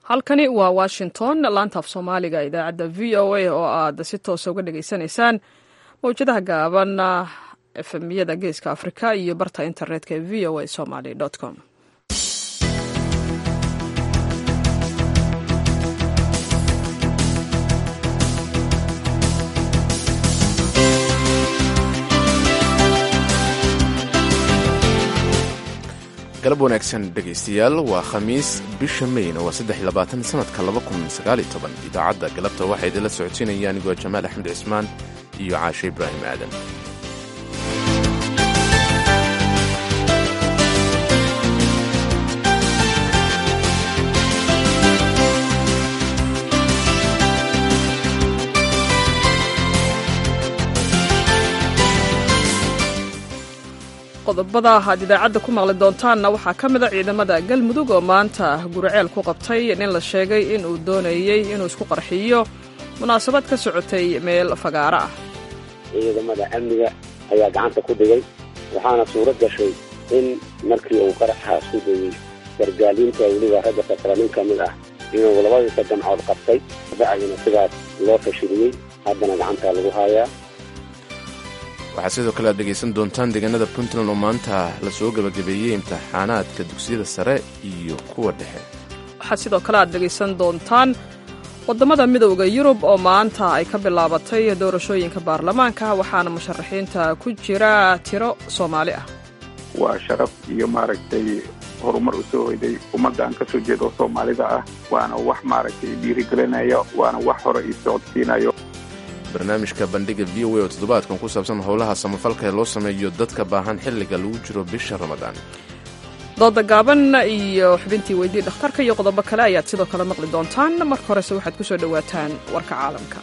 halkani waa washington laanta af soomaaliga idaacadda v o a oo aad si toosa uga dhagaysanaysaan mawjadaha gaaban efemiyada geeska afrika iyo barta internetka ee v o a somaly com galab wanaagsan dhegaystayaal waa khamiis bisha meyna waa saddex iyo labaatan sanadka laba kun sagaal iyo toban idaacadda galabta waxaa idinla socodsiinaya anigoo jamaal axmed cismaan iyo caashe ibraahim aadan qodobada aad idaacadda ku maqli doontaanna waxaa ka mida ciidamada galmudug oo maanta guriceel ku qabtay nin la sheegay inuu doonayey inuu isku qarxiyo munaasabad ka socotay meel fagaaro ah ciidamada amniga ayaa gacanta ku dhigay waxaana suuro gashay in markii uu qaraxa isku dayey gargaaliinta weliba ragga sakra nin ka mid ah inuu labadiisa gamcood qabtay bacdina sidaas loo fashiliyey haddana gacantaa lagu haayaa waxaad sidoo kale aad dhegaysan doontaan deegaanada puntland oo maanta la soo gebagabeeyey imtixaanaadka dugsiyada sare iyo kuwa dhexe waxaad sidoo kale aad dhegaysan doontaan waddamada midowda yurub oo maanta ay ka bilaabatay doorashooyinka baarlamaanka waxaana musharaxiinta ku jira tiro soomaali ah waa sharaf iyo maaragtay horumar u soo hoyday ummadda aan ka soo jeedo soomaalida ah waana wax maaragtay dhiirigelinaya waana wax hore ii socodsiinayo barnaamijka bandhiga v o a oo toddobaadkan ku saabsan howlaha samafalka ee loo sameeyo dadka baahan xilliga lagu jiro bisha ramadaan dooda gaaban iyo xubintii weydii dhakhtarka iyo qodobo kale ayaad sidoo kale maqli doontaan marka horese waxaad ku soo dhowaataan warka caalamka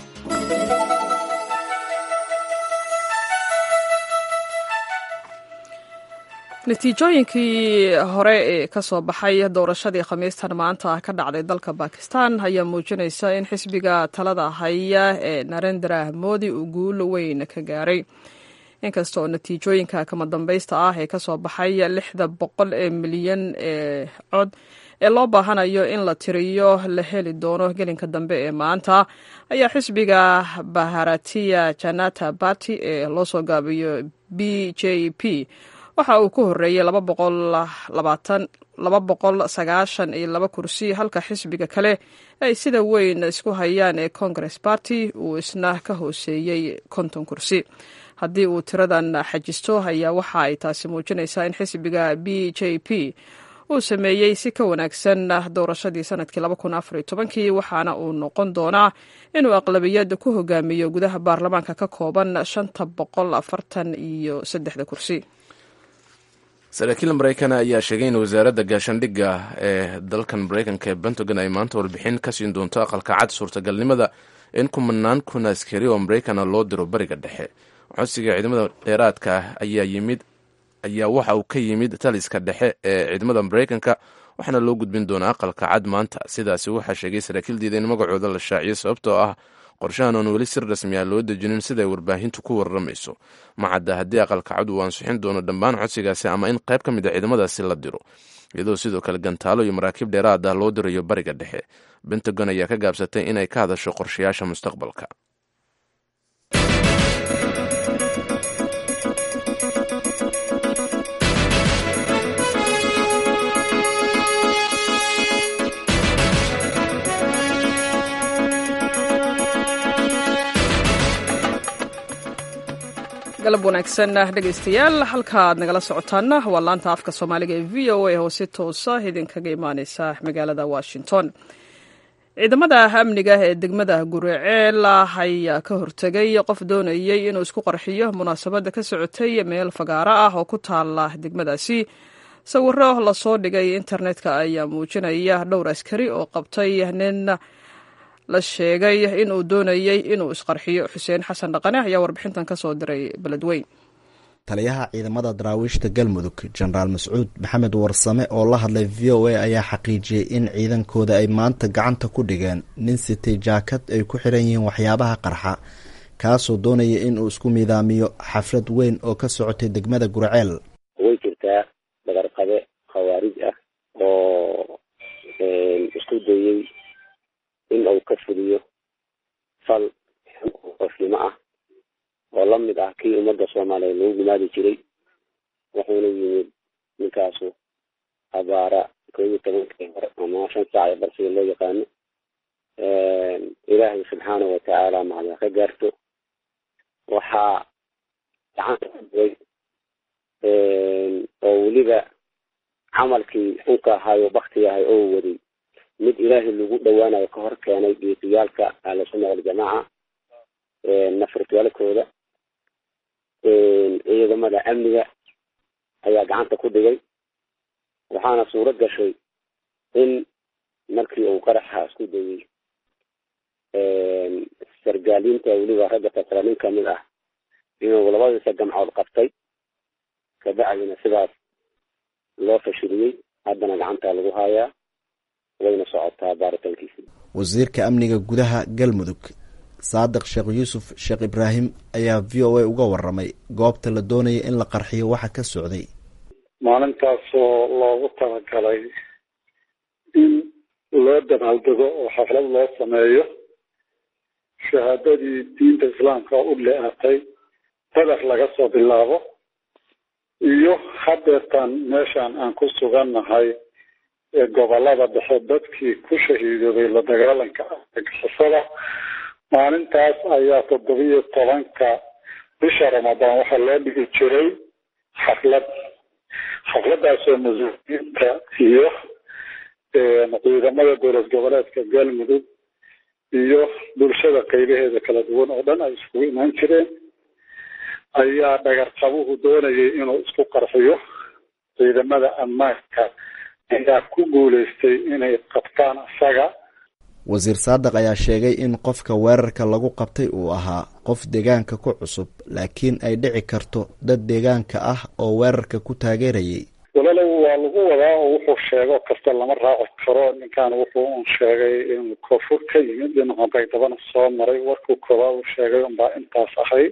natiijooyinkii hore ee ka soo baxay doorashadii khamiistan maanta ka dhacday dalka bakistan ayaa muujinaysa in xisbiga talada haya ee narendra modi uu guul weyn ka gaaray inkasta oo natiijooyinka kama dambaysta ah ee kasoo baxay lixda boqol ee milyan ee cod ee loo baahanayo in la tiriyo la heli doono gelinka dambe ee maanta ayaa xisbiga baharatiya janata bati ee loo soo gaabiyo b j p waxa uu ku horeeyey laba boqol sagaashan iyo laba kursi halka xisbiga kale ay sida weyn isku hayaan ee congress party uu isna ka hooseeyey konton kursi haddii uu tiradan xajisto ayaa waxa ay taasi muujinaysaa in xisbiga b j p uu sameeyey si ka wanaagsan doorashadii sanadkii kii waxaana uu noqon doonaa inuu aqlabiyad ku hogaamiyo gudaha baarlamaanka ka kooban shanta boqol afartan iyo saddexda kursi saraakiil maraykan ayaa sheegay in wasaaradda gaashaandhigga ee dalkan maraykanka ee pentagon ay maanta warbixin ka siin doonto aqalka cad suurtagalnimada in kumanaan kun askari oo maraykana loo diro bariga dhexe codsiga ciidamada dheeraadka ah ayaa yimid ayaa waxa uu ka yimid taliska dhexe ee ciidamada maraykanka waxaana loo gudbin doonaa aqalka cad maanta sidaasi waxaa sheegay saraakiil diida in magacooda la shaaciyo sababtoo ah qorshahan oon weli si rasmi ah loo dejinin siday warbaahintu ku warramayso macadda haddii aqalka cad uu ansixin doono dhammaan codsigaasi ama in qayb ka mid a ciidamadaasi la diro iyadoo sidoo kale gantaalo iyo maraakiib dheeraad ah loo dirayo bariga dhexe bentagon ayaa ka gaabsatay inay ka hadasho qorshayaasha mustaqbalka galab wanaagsan dhegaystayaal halka aad nagala socotaana waa laanta afka soomaaliga ee v o a oo si toosa idinkaga imaaneysa magaalada washington ciidamada amniga ee degmada guriceel ayaa ka hortegay qof doonayey inuu isku qarxiyo munaasabadda ka socotay meel fagaaro ah oo ku taala degmadaasi sawiro lasoo dhigay internetka ayaa muujinaya dhowr askari oo qabtay nin la sheegay inuu doonayey inuu isqarxiyo xuseen xasan dhaqane ayaa warbixintan ka soo diray beledweyn taliyaha ciidamada daraawiishta galmudug jenaraal mascuud maxamed warsame oo la hadlay v o a ayaa xaqiijiyey in ciidankooda ay maanta gacanta ku dhigeen nin sitay jaakad ay ku xiran yihiin waxyaabaha qarxa kaasoo doonaya inuu isku miidaamiyo xaflad weyn oo ka socotay degmada gurceel way jirtaa dabarqabe khawaarij ah oo isku day fal qofnimo ah oo la mid ah kii ummadda soomaaliyeed lagu gumaadi jiray wuxuuna yimid ninkaasu abaara koob iyo tobankii hore ama shan saac ee barsiga loo yaqaano ilaahay subxaanahu watacaala mahadna ka gaarto waxaa gacanta ku duray oo weliba camalkii xunka ahaayo bakti ahay oo waday mid ilaahay lagu dhawaanayo ka hor keenay geesiyaalka ahlusunna waljamaaca nafritwaalkooda ciidamada amniga ayaa gacanta ku dhigay waxaana suuro gashay in markii uu qaraxa isku dayay sargaaliinta weliba ragga tasra nin kamid ah inuu labadiisa gamcood qabtay kabacdina sidaas loo fashiliyey haddana gacanta lagu haayaa wayna socotaa baaritaankiisi wasiirka amniga gudaha galmudug saadiq sheekh yuusuf sheekh ibraahim ayaa v o a uga waramay goobta la doonaya in la qarxiyo waxa ka socday maalintaasoo loogu talagalay in loo dabaaldego oo xaflad loo sameeyo shahaadadii diinta islaamka u le-atay badar laga soo bilaabo iyo hadeertaan meeshaan aan ku sugannahay ee gobolada dhexe dadkii ku shahiidoobay la dagaalanka argagixisada maalintaas ayaa toddobiyo tobanka bisha ramadaan waxaa loo dhigi jiray xaflad xafladaasoo mas-uuliyiinta iyo ciidamada dowlad goboleedka galmudug iyo bulshada qaybaheeda kala duwan oo dhan ay iskugu imaan jireen ayaa dhagarqabuhu doonayay inuu isku qarxiyo ciidamada ammaanka ayaa ku guuleystay inay qabtaan isaga wasiir saadiq ayaa sheegay in qofka weerarka lagu qabtay uu ahaa qof deegaanka ku cusub laakiin ay dhici karto dad deegaanka ah oo weerarka ku taageerayay walaalow waa lagu wadaa oo wuxuu sheego kasta lama raaci karo ninkan wuxuu un sheegay inuu koonfur ka yimid dhinaca baydabana soo maray warkuu koobaad uu sheegay unbaa intaas ahayd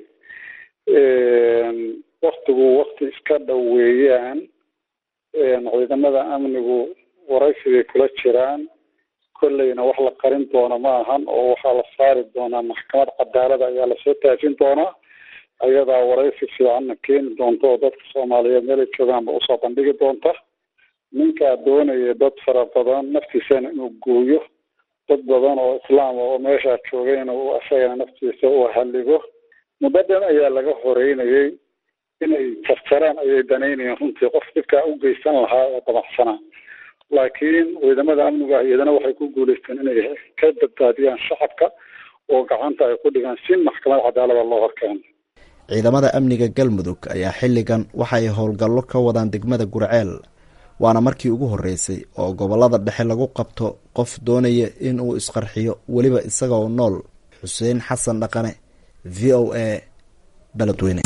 waktigu wakti iska dhow weeyaan ciidamada amnigu waraysigay kula jiraan kolleyna wax la qarin doono ma ahan oo waxaa la saari doonaa maxkamad cadaalada ayaa lasoo taajin doonaa ayadaa waraysi fiicanna keeni doonta oo dadka soomaaliyeed meelay joogaanba usoo bandhigi doonta ninkaa doonaya dad fara badan naftiisana inuu gooyo dad badan oo islaam oo meeshaa joogayna uu isagana naftiisa u halligo muddo dhan ayaa laga horeynayay inay jarjaraan ayay danaynayeen runtii qof dhibkaa u geysan lahaa oo dabacsanaa laakiin ciidamada amniga iyadana waxay ku guuleysteen inay ka badbaadiyaan shacabka oo gacanta ay ku dhigaan si maxkamad cadaalada loo horkeeno ciidamada amniga galmudug ayaa xilligan waxa ay howlgallo ka wadaan degmada gurceel waana markii ugu horreysay oo gobollada dhexe lagu qabto qof doonaya in uu isqarxiyo weliba isaga oo nool xuseen xasan dhaqane v o a beledweyne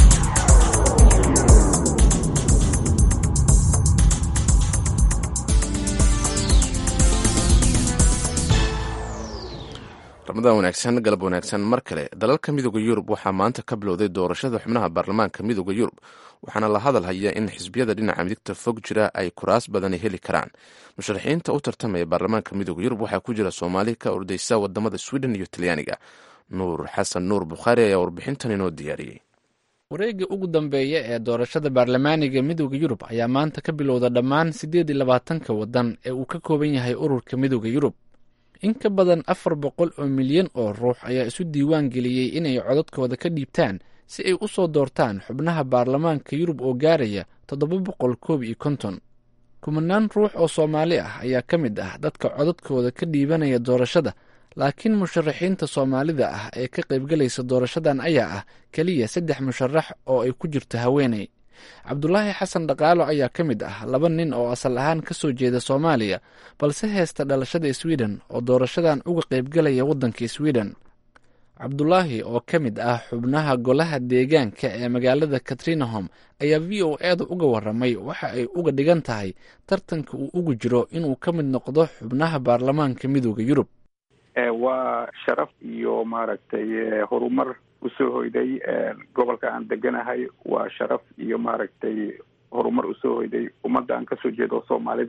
ramadan wanaagsan galab wanaagsan mar kale dalalka midooda yurub waxaa maanta ka bilowday doorashada xubnaha baarlamaanka midooda yurub waxaana la hadal haya in xisbiyada dhinaca midigta fog jira ay kuraas badani heli karaan musharaxiinta u tartamaya baarlamaanka midooda yurub waxaa ku jira soomaali ka ordeysa wadamada sweden iyo talyaaniga nuur xasan nuur bukhaari ayaa warbixintan inoo diyaariyey wareegga ugu dambeeya ee doorashada baarlamaaniga midooda yurub ayaa maanta ka bilowda dhammaan siddeed iyo labaatanka waddan ee uu ka kooban yahay ururka midooda yurub in ka badan afar boqol oo milyan oo ruux ayaa isu diiwaan geliyey inay codadkooda ka dhiibtaan si ay u soo doortaan xubnaha baarlamaanka yurub oo gaaraya toddoba boqol koob iyo konton kumanaan ruux oo soomaali ah ayaa ka mid ah dadka codadkooda ka dhiibanaya doorashada laakiin musharaxiinta soomaalida ah ee ka qaybgalaysa doorashadan ayaa ah keliya saddex musharax oo ay ku jirto haweeney cabdulaahi xasan dhaqaalo ayaa ka mid ah laba nin oo asal ahaan ka soo jeeda soomaaliya balse heesta dhalashada sweden oo doorashadan uga qaybgalaya waddanka sweden cabdulaahi oo ka mid ah xubnaha golaha deegaanka ee magaalada katrinahom ayaa v o eeda uga waramay waxa ay uga dhigan tahay tartanka uu ugu jiro inuu ka mid noqdo xubnaha baarlamaanka midooda yurub waa sharaf iyo maaragtay horumar usoo hoyday gobolka aan deganahay waa sharaf iyo maaragtay horumar usoo hoyday ummadda aan kasoo jeedo soomaalida ah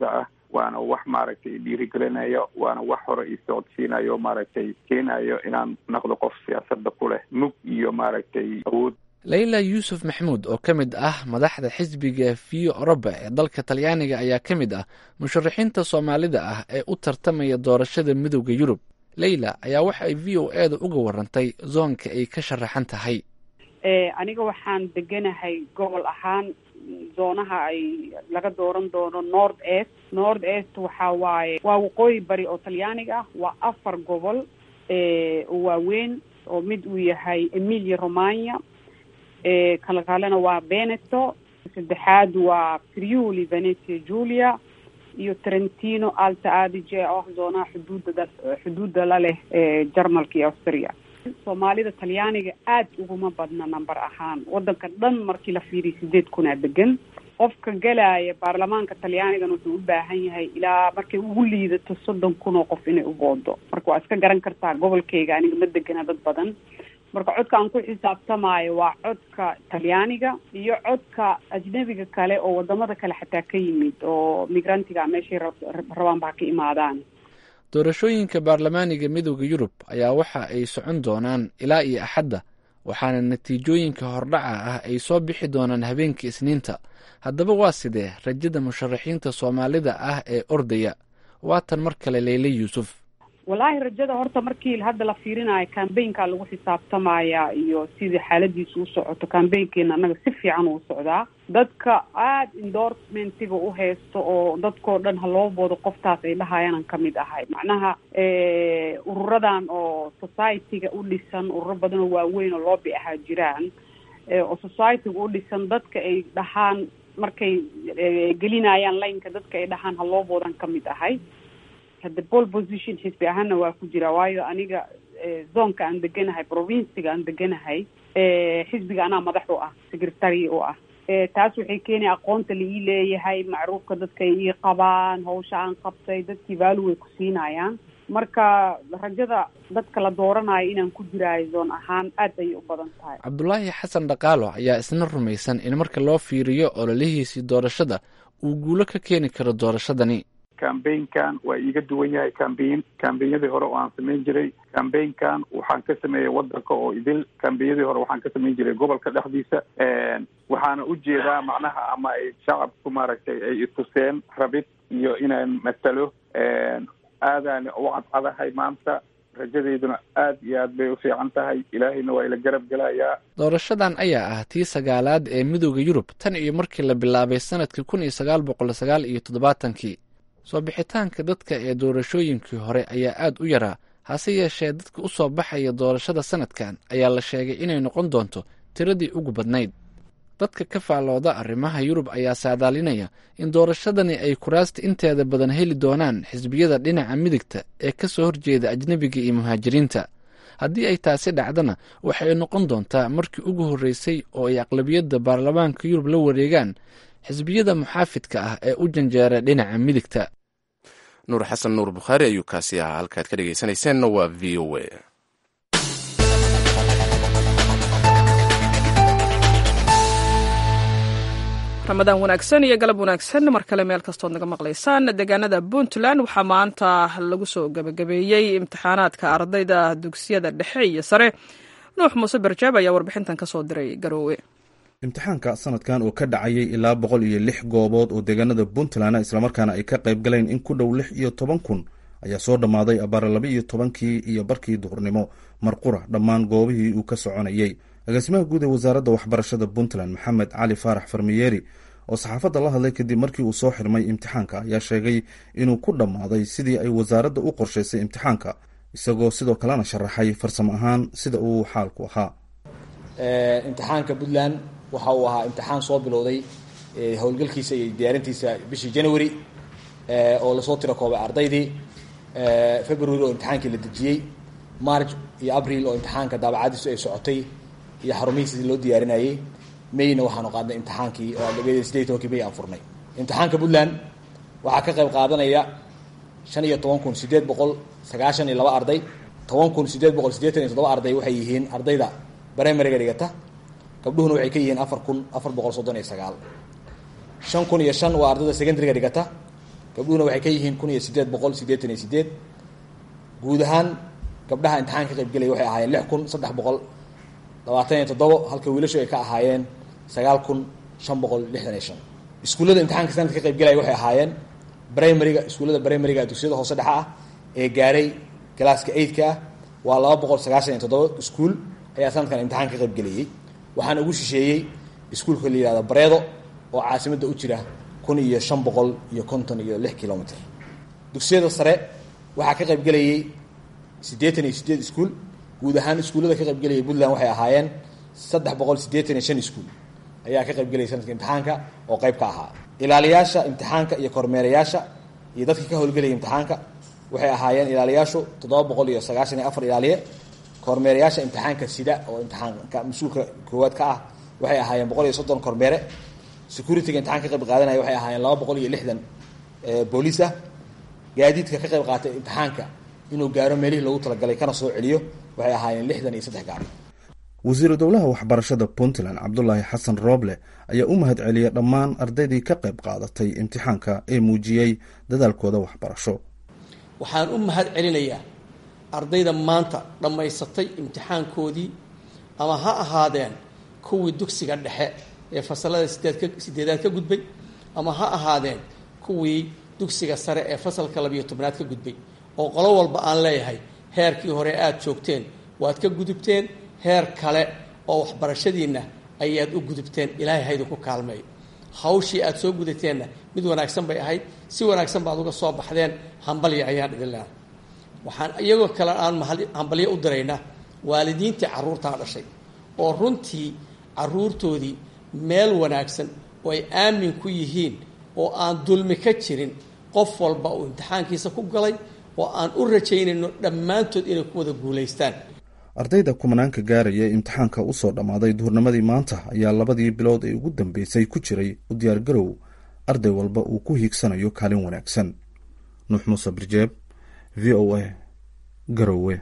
waana wax maaragtay dhiirigelinayo waana wax hore ii socodsiinayo maaragtay keenayo inaan noqdo qof siyaasadda ku leh mug iyo maaragtay awood leyla yuusuf maxamuud oo ka mid ah madaxda xisbiga vio oroba ee dalka talyaaniga ayaa ka mid ah musharaxiinta soomaalida ah ee u tartamaya doorashada midooda yurub leyla ayaa waxa ay v o e da uga warantay zoonka ay ka sharaxan tahay aniga waxaan deganahay gobol ahaan zoonaha ay laga dooran doono north est north est waxa waaye waa waqooyi bari oo talyaaniga ah waa afar gobol oo waaweyn oo mid uu yahay emilia romagna kala kalena waa veneto saddexaad waa friuli venetia julia iyo trentino alta adige oo ah zoonaha xuduudda xuduudda la leh jarmalka iyo austria soomaalida talyaaniga aad uguma badna number ahaan wadanka dhan markii la fiiriyo sideed kunaa degan qofka gelaya baarlamaanka talyaanigan wuxuu u baahan yahay ilaa markay ugu liidato soddon kun oo qof inay u boodo marka waa iska garan kartaa gobolkayga aniga ma degana dad badan marka codka aan ku xisaabtamaayo waa codka talyaaniga iyo codka ajnabiga kale oo wadamada kale xataa ka yimid oo migrantiga meeshay rabaanba ha ka imaadaan doorashooyinka baarlamaaniga midooda yurub ayaa waxa ay socon doonaan ilaa iyo axadda waxaana natiijooyinka hordhaca ah ay soo bixi doonaan habeenkii isniinta haddaba waa sidee rajada musharaxiinta soomaalida ah ee ordaya waatan mar kale leyle yuusuf wallaahi rajada horta markii hadda la fiirinayo cambaynka lagu xisaabtamaya iyo sidii xaaladiisu u socoto cambaynkeena annaga si fiican uu socdaa dadka aada endorsementiga u haysto oo dadkoo dhan ha loo boodo qoftaas ay dhahayaanan ka mid ahay macnaha ururadan oo society-ga u dhisan ururo badan oo waaweyn oo loobi ahaa jiraan oo society-ga u dhisan dadka ay dhahaan markay gelinayaan laynka dadka ay dhahaan ha loo boodan ka mid ahay hadda pole position xisbi ahaana waa ku jira waayo aniga zoonka aan deganahay provinciga aan deganahay xisbiga anaa madax u ah secretary u ah taas waxay keenaya aqoonta la ii leeyahay macruufka dadka ay ii qabaan hawsha aan qabtay dadkii vaalu way ku siinayaan marka rajada dadka la dooranayo inaan ku jiraayo zoon ahaan aad ayay u badan tahay cabdulaahi xasan dhaqaalo ayaa isna rumaysan in marka loo fiiriyo ololihiisii doorashada uu guulo ka keeni karo doorashadani cambaynkan waa iiga duwan yahay cambayn cambaynyadii hore oo aan samayn jiray cambaynkan waxaan ka sameeyey wadanka oo idil cambaynyadii hore waxaan ka samayn jiray gobolka dhexdiisa waxaana ujeedaa macnaha ama ay shacabku maaragtay ay ituseen rabid iyo inaan matalo aadaan u cadcadahay maanta rajadeyduna aad iyo aad bay u fiican tahay ilaahayna waa ila garab gelayaa doorashadan ayaa ah tii sagaalaad ee midooda yurub tan iyo markii la bilaabay sanadkii kun iyo sagaal boqol sagaal iyo toddobaatankii soo bixitaanka dadka ee doorashooyinkii hore ayaa aad u yaraa hase yeeshee dadka u soo baxaya doorashada sanadkan ayaa la sheegay inay noqon doonto tiradii ugu badnayd dadka ka faallooda arrimaha yurub ayaa saadaalinaya in doorashadani ay kuraasta inteeda badan heli doonaan xisbiyada dhinaca midigta ee ka soo horjeeda ajnebiga iyo muhaajiriinta haddii ay taasi dhacdana waxay noqon doontaa markii ugu horreysay oo ay aqlabiyadda baarlamaanka yurub la wareegaan xisbiyada muxaafidka ah ee u janjeera dhinaca midigta nuur xasan nuur bukhaari ayuu kaasi ahaa halkaad ka dhegaysanayseena waa v o a ramadaan wanaagsan iyo galab wanaagsan mar kale meel kastood naga maqlaysaan deegaanada puntland waxaa maanta lagu soo gebagabeeyey imtixaanaadka ardayda dugsiyada dhexe iyo sare nuux muuse barjaab ayaa warbixintan ka soo diray garoowe imtixaanka sanadkan oo ka dhacayay ilaa boqol iyo lix goobood oo deegaanada puntland islamarkaana ay ka qayb galeen in ku dhow lix iyo toban kun ayaa soo dhammaaday abaara laba iyo tobankii iyo barkii duhurnimo marqura dhammaan goobihii uu ka soconayey agaasimaha guud ee wasaaradda waxbarashada puntland maxamed cali faarax farmiyeeri oo saxaafadda la hadlay kadib markii uu soo xirmay imtixaanka ayaa sheegay inuu ku dhammaaday sidii ay wasaaradda u qorshaysay imtixaanka isagoo sidoo kalena sharaxay farsamo ahaan sida uu xaalku ahaa imtixaanka puntland waxa uu ahaa imtixaan soo bilowday howlgalkiisa iyo diyaarintiisa bishii january oo lasoo tiro koobay ardaydii february oo imtixaankii la dejiyey march iyo abril oo imtixaanka daabacadiisu ay socotay iyo xarumihiisi loo diyaarinayey mayna waxaanu qaadnay imtixaankii oo sideed tobankii may aan furnay imtixaanka puntland waxaa ka qayb qaadanaya shan iyo toban kun sideed boqol sagaashan iyo laba arday toban kun sideed boqol siddeetan iyo toddoba arday waxay yihiin ardayda brimariga dhigata gabdhuhuna waxay ka yihiin afar kun afar boqol soddon iyo sagaal shan kun iyo shan waa ardayda secondaryga dhigata gabdhuhuna waxay ka yihiin kun iyo sideed boqol siddeetan iyo sideed guud ahaan gabdhaha imtixaan ka qaybgelaya waxay ahaayeen lix kun saddex boqol labaatan iyo toddobo halka wiilashu ay ka ahaayeen sagaal kun shan boqol lixdan iyo shan iskuullada imtixaanka sanadka ka qaybgelaya waxay ahaayeen brimaryga iskuullada brimaryga dugsiyada hoose dhexa ah ee gaaray galaaska eidka ah waa laba boqol sagaashan iyo toddoba iskuul ayaa sanadkan imtixaan ka qaybgelayay waxaana ugu shisheeyey iskuulka la yihahdo bareedo oo caasimadda u jira kun iyo shan boqol iyo konton iyo lix kilomitr dugsiyada sare waxaa ka qaybgelayay siddeetan iyo sideed iskuul guud ahaan iskuullada ka qaybgelayay puntland waxay ahaayeen saddex boqol siddeetan iyo shan iskuul ayaa ka qaybgelayay sanadka imtixaanka oo qayb ka ahaa ilaaliyaasha imtixaanka iyo kormeerayaasha iyo dadkii ka howlgelayay imtixaanka waxay ahaayeen ilaaliyaashu toddoba boqol iyo sagaashan iyo afar ilaaliye kormeerayaasha imtixaanka sida oo imtixaanka mas-uulka koowaad ka ah waxay ahaayeen boqol iyo soddon kormeere securityga imtixanka ka qayb qaadanaya waxay ahaayeen laba boqol iyo lixdan booliis ah gaadiidka ka qayb qaatay imtixaanka inuu gaaro meelihii loogu talagalay kana soo celiyo waxay ahaayeen lixdan iyo saddex gaari wasiiru dowlaha waxbarashada puntland cabdulaahi xasan rooble ayaa u mahad celiyay dhammaan ardaydii ka qayb qaadatay imtixaanka ee muujiyey dadaalkooda waxbarasho waxaan u mahad celinayaa ardayda maanta dhammaysatay imtixaankoodii ama ha ahaadeen kuwii dugsiga dhexe ee fasalada sideedka sideedaad ka gudbay ama ha ahaadeen kuwii dugsiga sare ee fasalka labiyo tobnaad ka gudbay oo qolo walba aan leeyahay heerkii hore aada joogteen waad ka gudubteen heer kale oo waxbarashadiinna ayaad u gudubteen ilaahay haydinku kaalmeeyo hawshii aada soo gudateenna mid wanaagsan bay ahayd si wanaagsan baad uga soo baxdeen hambalya ayaan idin leehay waxaan iyagoo kale aan hambalyo u diraynaa waalidiintii carruurtaa dhashay oo runtii carruurtoodii meel wanaagsan oo ay aamin ku yihiin oo aan dulmi ka jirin qof walba uu imtixaankiisa ku galay oo aan u rajaynayno dhammaantood inay ku wada guulaystaan ardayda kumanaanka gaaraya ee imtixaanka usoo dhammaaday duhurnimadii maanta ayaa labadii bilood ee ugu dambeysay ku jiray u diyaargarow arday walba uu ku hiigsanayo kaalin wanaagsan nuux muuse birjeeb v o a garowe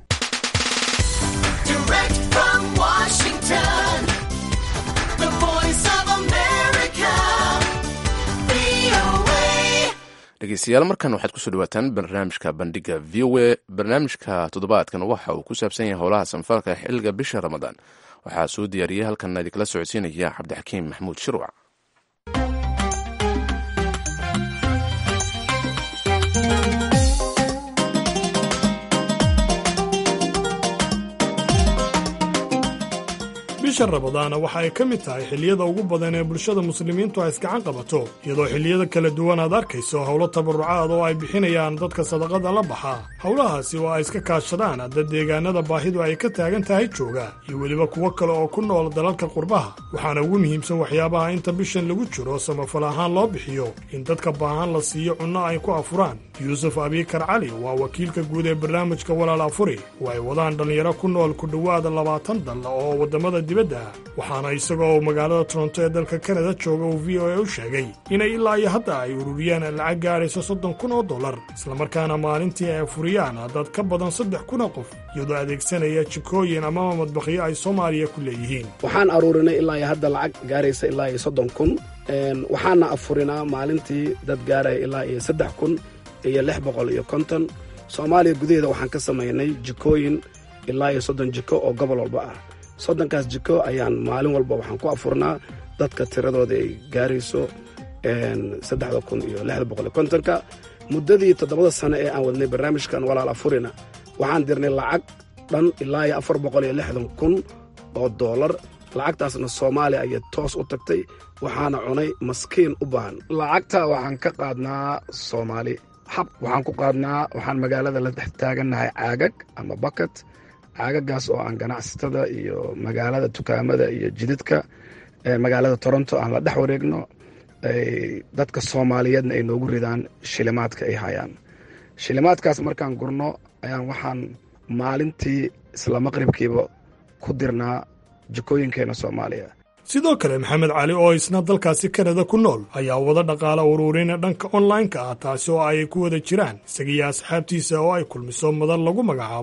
dhegeystayaal markan waxaad kusoo dhawaataan barnaamijka bandhiga v o a barnaamijka toddobaadkan waxa uu ku saabsan yahay howlaha sanfalka xilliga bisha ramadaan waxaa soo diyaariyey halkan idinkala socodsiinaya cabdixakiim maxamuud shirwac bisha ramadaana waxa ay ka mid tahay xilliyada ugu badan ee bulshada muslimiintu ay isgacan qabato iyadoo xilliyada kala duwan aad arkayso howlo tabarucaad oo ay bixinayaan dadka sadaqada la baxa howlahaasi oo ay iska kaashadaan dad deegaanada baahidu ay ka taagan tahay jooga iyo weliba kuwo kale oo ku nool dalalka qurbaha waxaana ugu muhiimsan waxyaabaha inta bishan lagu jiro samafal ahaan loo bixiyo in dadka baahan la siiyo cunno ay ku afuraan yuusuf abiikar cali waa wakiilka guud ee barnaamijka walaal afuri oo ay wadaan dhallinyaro ku nool ku dhowaada labaatan dal oo waddamada dibadda ah waxaana isagoo magaalada toronto ee dalka kanada jooga uu v o a u sheegay inay ilaa iyo hadda ay ururiyaan lacag gaadhayso soddon kun oo dollar islamarkaana maalintii ay furiyaan dad ka badan saddex kun oo qof iyadoo adeegsanaya jikooyin amaba madbakhyo ay soomaaliya ku leeyihiin waxaan aruurinay ilaa iyo hadda lacag gaaraysa ilaa iyo soddon kun waxaana afurinaa maalintii dad gaaraya ilaa iyo saddex kun iyo lix boqol iyo konton soomaaliya gudaheeda waxaan ka samaynay jikooyin ilaa iyo soddon jiko oo gobol walba ah soddonkaas jiko ayaan maalin walba waxaan ku afurnaa dadka tiradooda ay gaarayso saddexda kun iyo lixda boqol iyo kontonka muddadii toddobada sano ee aan wadnay barnaamijkan walaal afurina waxaan dirnay lacag dhan ilaa iyo afar boqol iyo lixdan kun oo doolar lacagtaasna soomaaliya ayay toos u tagtay waxaana cunay maskiin u baahan lacagta waxaan ka qaadnaa soomaali xab waxaan ku qaadnaa waxaan magaalada la dhex taagannahay caagag ama bakat caagagaas oo aan ganacsatada iyo magaalada dukaamada iyo jidadka magaalada toronto aan la dhex wareegno dadka soomaaliyeedna ay noogu ridaan shilimaadka ay hayaan shilimaadkaas markaan gurno ayaan waxaan maalintii isla maqribkiiba ku dirnaa jikooyinkeena soomaaliya sidoo kale maxamed cali oo isna dalkaasi kanada ku nool ayaa wada dhaqaala ururin dhanka onlineka ah taasi oo ay ku wada jiraan isagiyo asxaabtiisa oo ay kulmiso madan lagu magacaabo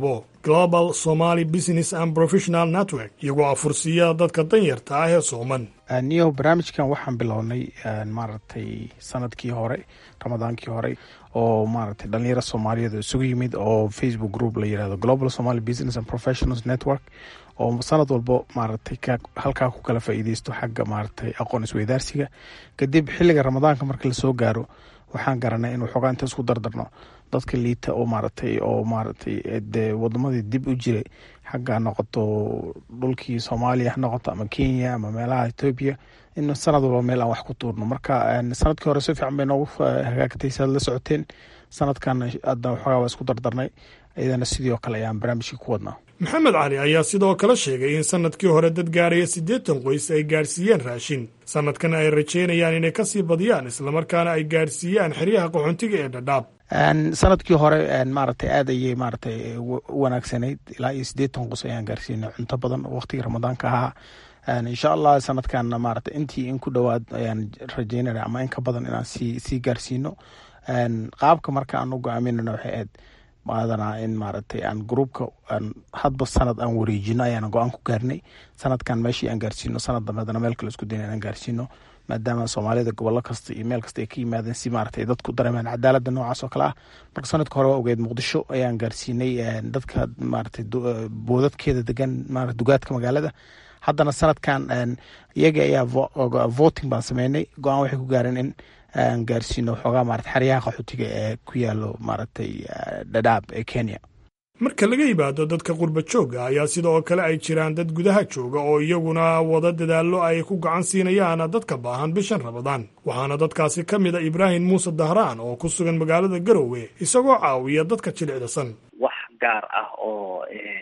global somaly business and professional network iyagoo afursiiya dadka danyarta ah ee sooman niyo barnaamijkan waxaan bilownay maaragtay sanadkii hore ramadaankii hore oo maaragtay dhalinyaro soomaaliyeed oo isugu yimid oo facebook group la yirahdo global somaly business and professionals network oo sanad walbo maaragtay halkaa ku kala faa'iideysto xagga maaragtay aqoon isweydaarsiga kadib xilliga ramadaanka marka lasoo gaaro waxaan garanay in waxoogaa inta isku dardarno dadka liita oo maaragtay oo maaragtay dee wadamadii dib u jiray xagga noqoto dhulkii soomaaliya ha noqoto ama kenya ama meelaha etoobiya in sanad walba meel aan wax ku tuurno marka sanadkii hore si fiican bay noogu hagaagtay si aad la socoteen sanadkan hadda waxoogaa waa isku dardarnay iyadana sidii oo kale ayaan barnaamijkii ku wadnaa maxamed cali ayaa sidoo kale sheegay in sanadkii hore dad gaaraya siddeetan qoys ay gaadhsiiyeen raashin sanadkan ay rajeynayaan inay kasii badiyaan islamarkaana ay gaadhsiiyaan xeryaha qaxoontiga ee dhadhaab sanadkii hore maaragtay aad ayay maaragtay u wanaagsanayd ilaa iyo siddeetan qos ayaan gaarsiinay cunto badan waqtigii ramadaanka ahaa insha allah sanadkanna maaragtay intii in ku dhowaad ayaan rajeynana ama in ka badan inaan sii sii gaarsiino qaabka marka aan u go-aaminana waxay ahayd maadanaa in maaragtay aan gruubka aan hadba sanad aan wareejino ayaana go-aan ku gaarnay sanadkan meeshii aan gaarsiino sanad dambe hadana meel kale isku dayna inaan gaarsiino maadaama soomaalida gobollo kasta iyo meel kasta ay ka yimaadeen si maaragtay dadku dareemaan cadaaladda noocaas oo kale ah marka sanadka hore waa ogeed muqdisho ayaan gaarsiinay dadka maaragtay boodadkeeda degan maarata dugaadka magaalada haddana sanadkan iyaga ayaa voting baan sameynay go-aan waxay ku gaareen in aan gaarsiino waxoogaa maarata xeryaha qaxootiga ee ku yaalo maaragtay dhadhaab ee kenya marka laga yimaado dadka qurba joogga ayaa sidoo kale ay jiraan dad gudaha jooga oo iyaguna wada dadaallo ay ku gacan siinayaan dadka baahan bishan ramadaan waxaana dadkaasi ka mid a ibraahim muuse dahraan oo ku sugan magaalada garowe isagoo caawiya dadka jilicdasan wax gaar ah oo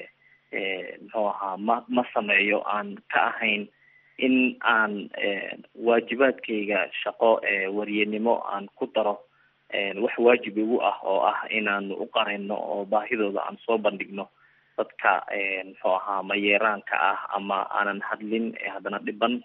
muxuu ahaa ma ma sameeyo aan ka ahayn in aan waajibaadkayga shaqo waryenimo aan ku daro wax waajib igu ah oo ah inaan u qarayno oo baahidooda aan soo bandhigno dadka muxuu ahaa mayeeraanka ah ama aanan hadlin haddana dhiban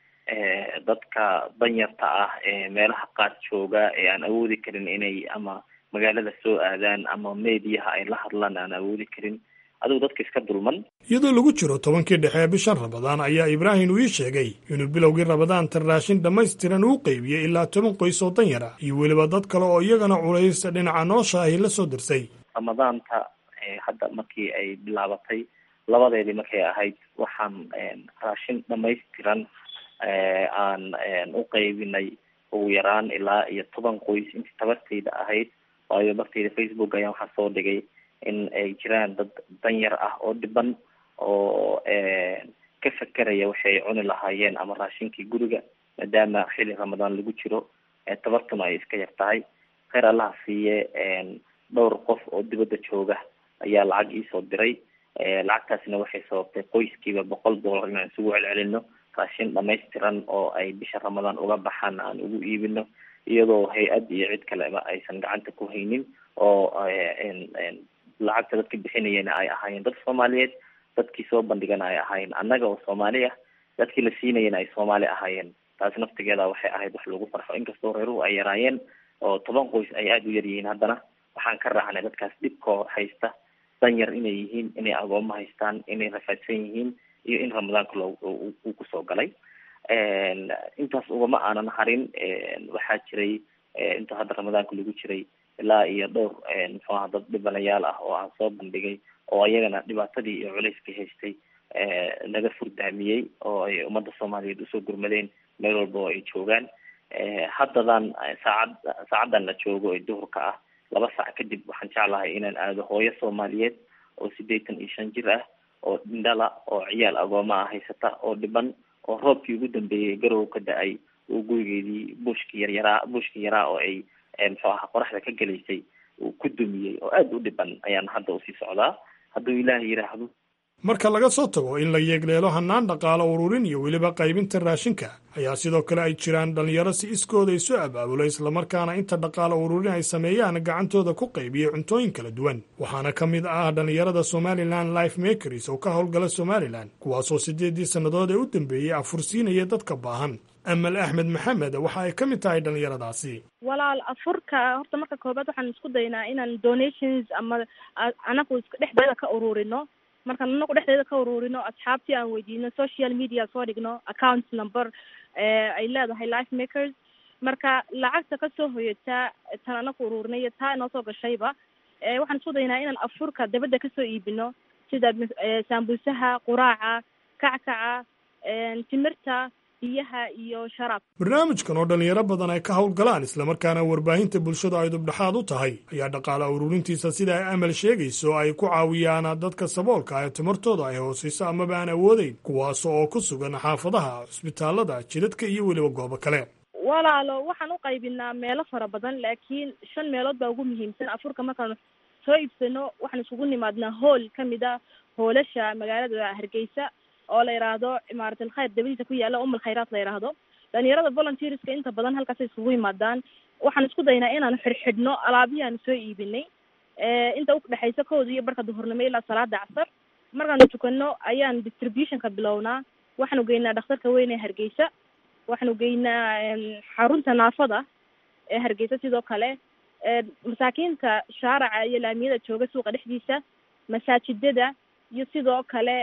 dadka danyarta ah ee meelaha qaar jooga ee aan awoodi karin inay ama magaalada soo aadaan ama mediyaha ay la hadlaan aan awoodi karin adigu dadka iska dulman iyadoo lagu jiro tobankii dhexe ee bishan ramadaan ayaa ibraahim uu ii sheegay inuu bilowgii ramadaanta raashin dhammaystiran uu qeybiyey ilaa toban qoys oo danyar ah iyo weliba dad kale oo iyagana culaysta dhinaca noosha ahi la soo dirsay ramadaanta hadda markii ay bilaabatay labadeedii markay ahayd waxaan raashin dhammaystiran aan u qeybinay ugu yaraan ilaa iyo toban qoys intii tabartayda ahayd waayo bartayda facebook ayaan waxaa soo dhigay in ay jiraan dad danyar ah oo dhiban oo ka fakeraya waxay cuni lahaayeen ama raashinkii guriga maadaama xili ramadaan lagu jiro tabartuna ay iska yar tahay kheyr allaha siiye dhowr qof oo dibadda jooga ayaa lacag iisoo diray lacagtaasina waxay sababtay qoyskiiba boqol dollar inaan isugu celcelino raashin dhamaystiran oo ay bisha ramadaan uga baxaan aan ugu iibino iyadoo hay-ad iyo cid kaleba aysan gacanta ku haynin oo lacagta dadka bixinayana ay ahaayeen dad soomaaliyeed dadkii soo bandhigana ay ahaayeen annaga oo soomaali ah dadkii la siinayana ay soomaali ahaayeen taasi naftigeeda waxay ahayd wax lagu farxo inkastoo reeruhu ay yaraayeen oo toban qoys ay aada u yar yihiin haddana waxaan ka raacnay dadkaas dhibkoo haysta danyar inay yihiin inay agoomo haystaan inay rafaadsan yihiin iyo in ramadaanka loo uu kusoo galay intaas ugama aanan harin waxaa jiray inta hadda ramadaanka lagu jiray ilaa iyo dhowr muxuu aha dad dhibanayaal ah oo aan soo bandhigay oo ayagana dhibaatadii iyo culayskii haystay laga furdaamiyey oo ay ummadda soomaaliyeed usoo gurmadeen meel walba oo ay joogaan haddadan saacad saacaddan la joogo ee duhurka ah laba saac kadib waxaan jeclahay inaan aado hooyo soomaaliyeed oo siddeetan iyo shan jir ah oo dhindhala oo ciyaal agooma ah haysata oo dhiban oo roobkii ugu dambeeyey garow ka da-ay uu gurigeedii buushkii yaryaraa buushkii yaraa oo ay muxuu ahaa qoraxda ka gelaysay uu ku dumiyey oo aada u dhiban ayaan hadda usii socdaa hadduu ilaahay yidhaahdo marka laga soo tago in la yeegleelo hannaan dhaqaalo ururin iyo weliba qaybinta raashinka ayaa sidoo kale ay jiraan dhallinyaro si iskooda isu abaabulo islamarkaana inta dhaqaalo ururin ay sameeyaan gacantooda ku qaybiya cuntooyin kala duwan waxaana ka mid ah dhallinyarada somalilan life makers oo ka howlgala somalilan kuwaasoo siddeeddii sannadood ee u dambeeyey afursiinaya dadka baahan amal axmed maxamed waxa ay ka mid tahay dhallinyaradaasi walaal afurka horta marka koobaad waxaan isku daynaa inaan donations ama anagu dhexdeeda ka ururino markaan anagu dhexdeeda ka ururino asxaabtii aan weydiino social media soo dhigno account number ay leedahay life makers marka lacagta kasoo hoyataa tan anagu ururinay iyo taa inoo soo gashayba waxaan isku daynaa inaan afurka dabadda kasoo iibino sida saambuusaha quraaca kackaca timirta biyaha iyo sharaab barnaamijkan oo dhallinyaro badan ay ka howlgalaan islamarkaana warbaahinta bulshadu ay dubdhexaad u tahay ayaa dhaqaale ururintiisa sida ay amal sheegayso ay ku caawiyaan dadka saboolka ee timartooda ay hoosayso amaba aan awoodeyn kuwaas oo ku sugan xaafadaha cusbitaalada jidadka iyo weliba goobo kale walaalo waxaan u qaybinaa meelo fara badan laakiin shan meelood baa ugu muhiimsan afurka markaan soo iibsano waxaan isugu nimaadnaa hool kamid a hoolasha magaalada hargeysa oo la yidhaahdo imaarat alkhayr dabadiisa ku yaala umal khayraat la yidhaahdo dhalinyarada volunteerska inta badan halkaasay isugu yimaadaan waxaan isku daynaa inaan xidhxidhno alaabihii aan soo iibinay inta udhexaysa kooda iyo barka duhurnimo ilaa salaada casar markaanu tukano ayaan distributionka bilownaa waxaanu geynaa dhakhtarka weyn ee hargeysa waxaanu geynaa xarunta naafada ee hargeysa sidoo kale masaakiinta shaaraca iyo laamiyada jooga suuqa dhexdiisa masaajidada iyo sidoo kale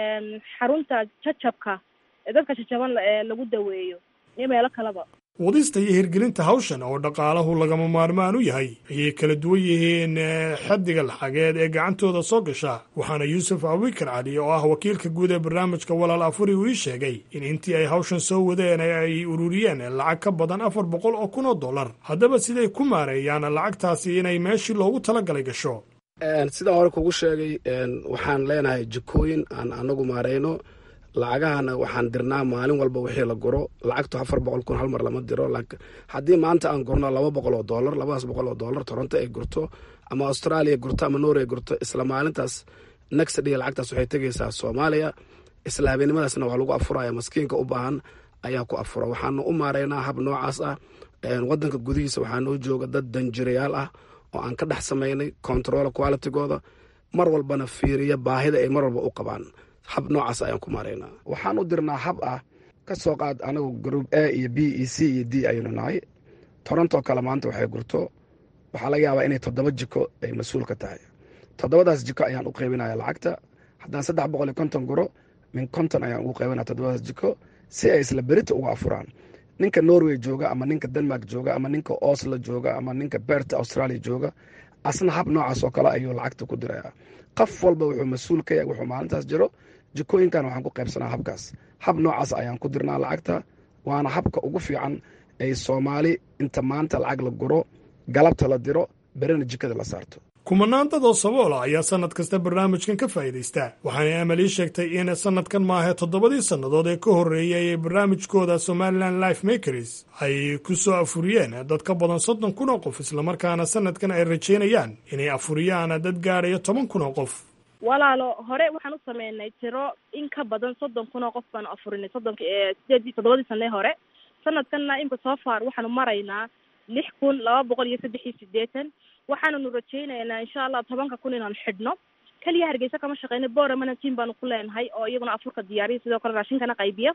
xarunta jajabka ee dadka jajaban lagu daweeyo iyo meelo kaleba wadista iyo hirgelinta hawshan oo dhaqaalahu lagama maarmaan u yahay ayay kala duwan yihiin xaddiga laxageed ee gacantooda soo gasha waxaana yuusuf abubakar cali oo ah wakiilka guud ee barnaamijka walaal afuri uu ii sheegay in intii ay hawshan soo wadeen ay ururiyeen lacag ka badan afar boqol oo kun oo dollar haddaba siday ku maareeyaan lacagtaasi inay meeshii loogu talagalay gasho sidaan hore kugu sheegay waxaan leenahay jikooyin aan anagu maareyno lacagahana waxaan dirnaa maalin walba wixii la guro lacagtu afar boqol kun hal mar lama diro haddii maanta aan gurno laba boqol oo dollar labadaas boqol oo dollar toronto ay gurto ama australia gurto ama norway gurto isla maalintaas next day lacagtaas waxay tegaysaa soomaaliya isla habeennimadaasna waa lagu afuraya maskiinka u baahan ayaa ku afura waxaanu u maareynaa hab noocaas ah wadanka gudihiisa waxaa noo jooga dad danjirayaal ah oo aan ka dhex samaynay control qualitygooda mar walbana fiiriya baahida ay mar walba u qabaan hab noocaas ayaan ku maaraynaa waxaan u dirnaa hab ah ka soo qaad anagu group a iyo b iyo c iyo d ayaynu nahay toronto kale maanta waxay gurto waxaa laga yaabaa inay toddoba jiko ay mas-uul ka tahay toddobadaas jiko ayaan u qaybinaya lacagta haddaan saddex boqol iyo konton guro min konton ayaan ugu qaybinaya toddobadaas jiko si ay isla berita uga afuraan ninka norway jooga ama ninka denmark jooga ama ninka oslo jooga ama ninka berta australia jooga asna hab noocaas oo kale ayuu lacagta ku diraya qof walba wuxuu mas-uul ka yahay wuxuu maalintaas jiro jikooyinkan waxaan ku qaybsanaa habkaas hab noocaas ayaan ku dirnaa lacagta waana habka ugu fiican ay soomaali inta maanta lacag la guro galabta la diro berina jikada la saarto kumanaan dad oo saboola ayaa sannad kasta barnaamijkan ka faa'iidaysta waxaana amal ii sheegtay in sannadkan maahe toddobadii sannadood ee ka horreeyay ee barnaamijkooda somalilan life makers ay ku soo afuriyeen dad ka badan soddon kun oo qof islamarkaana sannadkan ay rajaynayaan inay afuriyaan dad gaadhaya toban kun oo qof walaalo hore waxaan u sameynay tiro in ka badan soddon kun oo qof baanu afurinay soddonki sideedii toddobadii sanee hore sanadkanna imka soo far waxaanu maraynaa lix kun laba boqol iyo saddex iyo sideetan waxaananu rajaynaynaa insha allah tobanka kun inaanu xidhno keliya hargeysa kama shaqeyna boramana team baanu ku leenahay oo iyaguna afurka diyaariya sidoo kale raashinkana qaybiya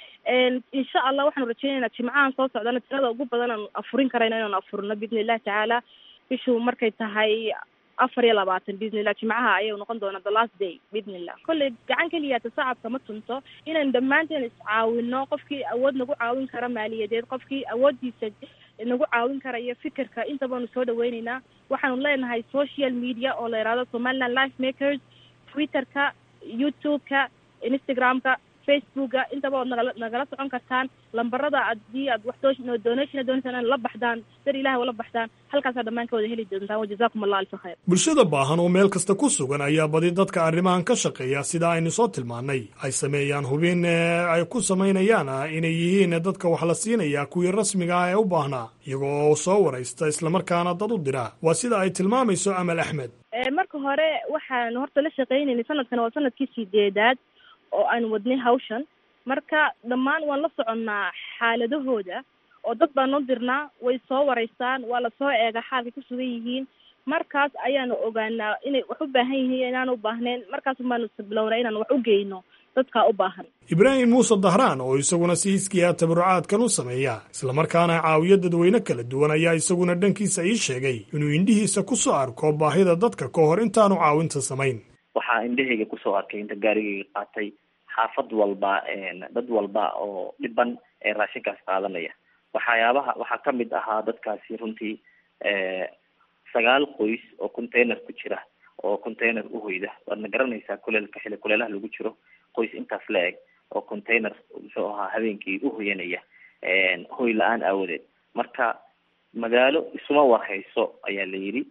insha allah waxaanu rajaynaynaa jimcahan soo socdana tirada ugu badan aanu afurin karayno inaanu afurino biidni illahi tacaala bishuu markay tahay afar iyo labaatan biidni illah jimcaha ayay noqon doonaa the last day biidni illah kolley gacan keliyaata sacabka ma tunto inaynu dhammaanteen iscaawino qofkii awood nagu caawin kara maaliyadeed qofkii awooddiisa nagu caawin karaya fikirka inta baanu soo dhaweyneynaa waxaanu leenahay social media oo la yidhahdo somaliland life makers twitterka youtube-ka instagram-ka facebooka intaba ood nagala nagala socon kartaan lambarada haddii aad wax doo donation doonaysan inaad la baxdaan dar ilahi ula baxdaan halkaasaa dhammaan ka wada heli doontaan wajazakum allah alfa khayr bulshada baahan oo meel kasta ku sugan ayaa badi dadka arrimahan ka shaqeeya sida aynu soo tilmaannay ay sameeyaan hubin ay ku samaynayaan inay yihiin dadka wax la siinaya kuwii rasmiga ah ee u baahnaa iyago oo soo waraysta islamarkaana dad u dira waa sida ay tilmaamayso amal axmed marka hore waxaan horta la shaqeynaynay sanadkan waa sanadkii sideedaad oo aan wadnay hawshan marka dhammaan waan la soconnaa xaaladahooda oo dad baan noo dirnaa way soo wareystaan waa lasoo eegaa xaalkay ku sugan yihiin markaas ayaanu ogaanaa inay wax u baahan yihiin inaan u baahnayn markaas baanu bilownaa inaan wax u geyno dadkaa u baahan ibraahim muuse dahraan oo isaguna si hiskiya tabarucaadkan u sameeya islamarkaana caawiyo dadweyne kala duwan ayaa isaguna dhankiisa ii sheegay inuu indhihiisa ku soo arko baahida dadka ka hor intaanu caawinta samayn waxaa indhahayga kusoo arkay inta gaarigayga qaatay xaafad walba dad walba oo dhiban ee raashinkaas qaadanaya waxyaabaha waxaa kamid ahaa dadkaasi runtii sagaal qoys oo container ku jira oo container uhoyda waadna garanaysaa kuleelka xili kuleelaha lagu jiro qoys intaas la eg oo container muxuu ahaa habeenkii uhoyanaya hoy la-aan aawadeed marka magaalo isuma warhayso ayaa la yidhi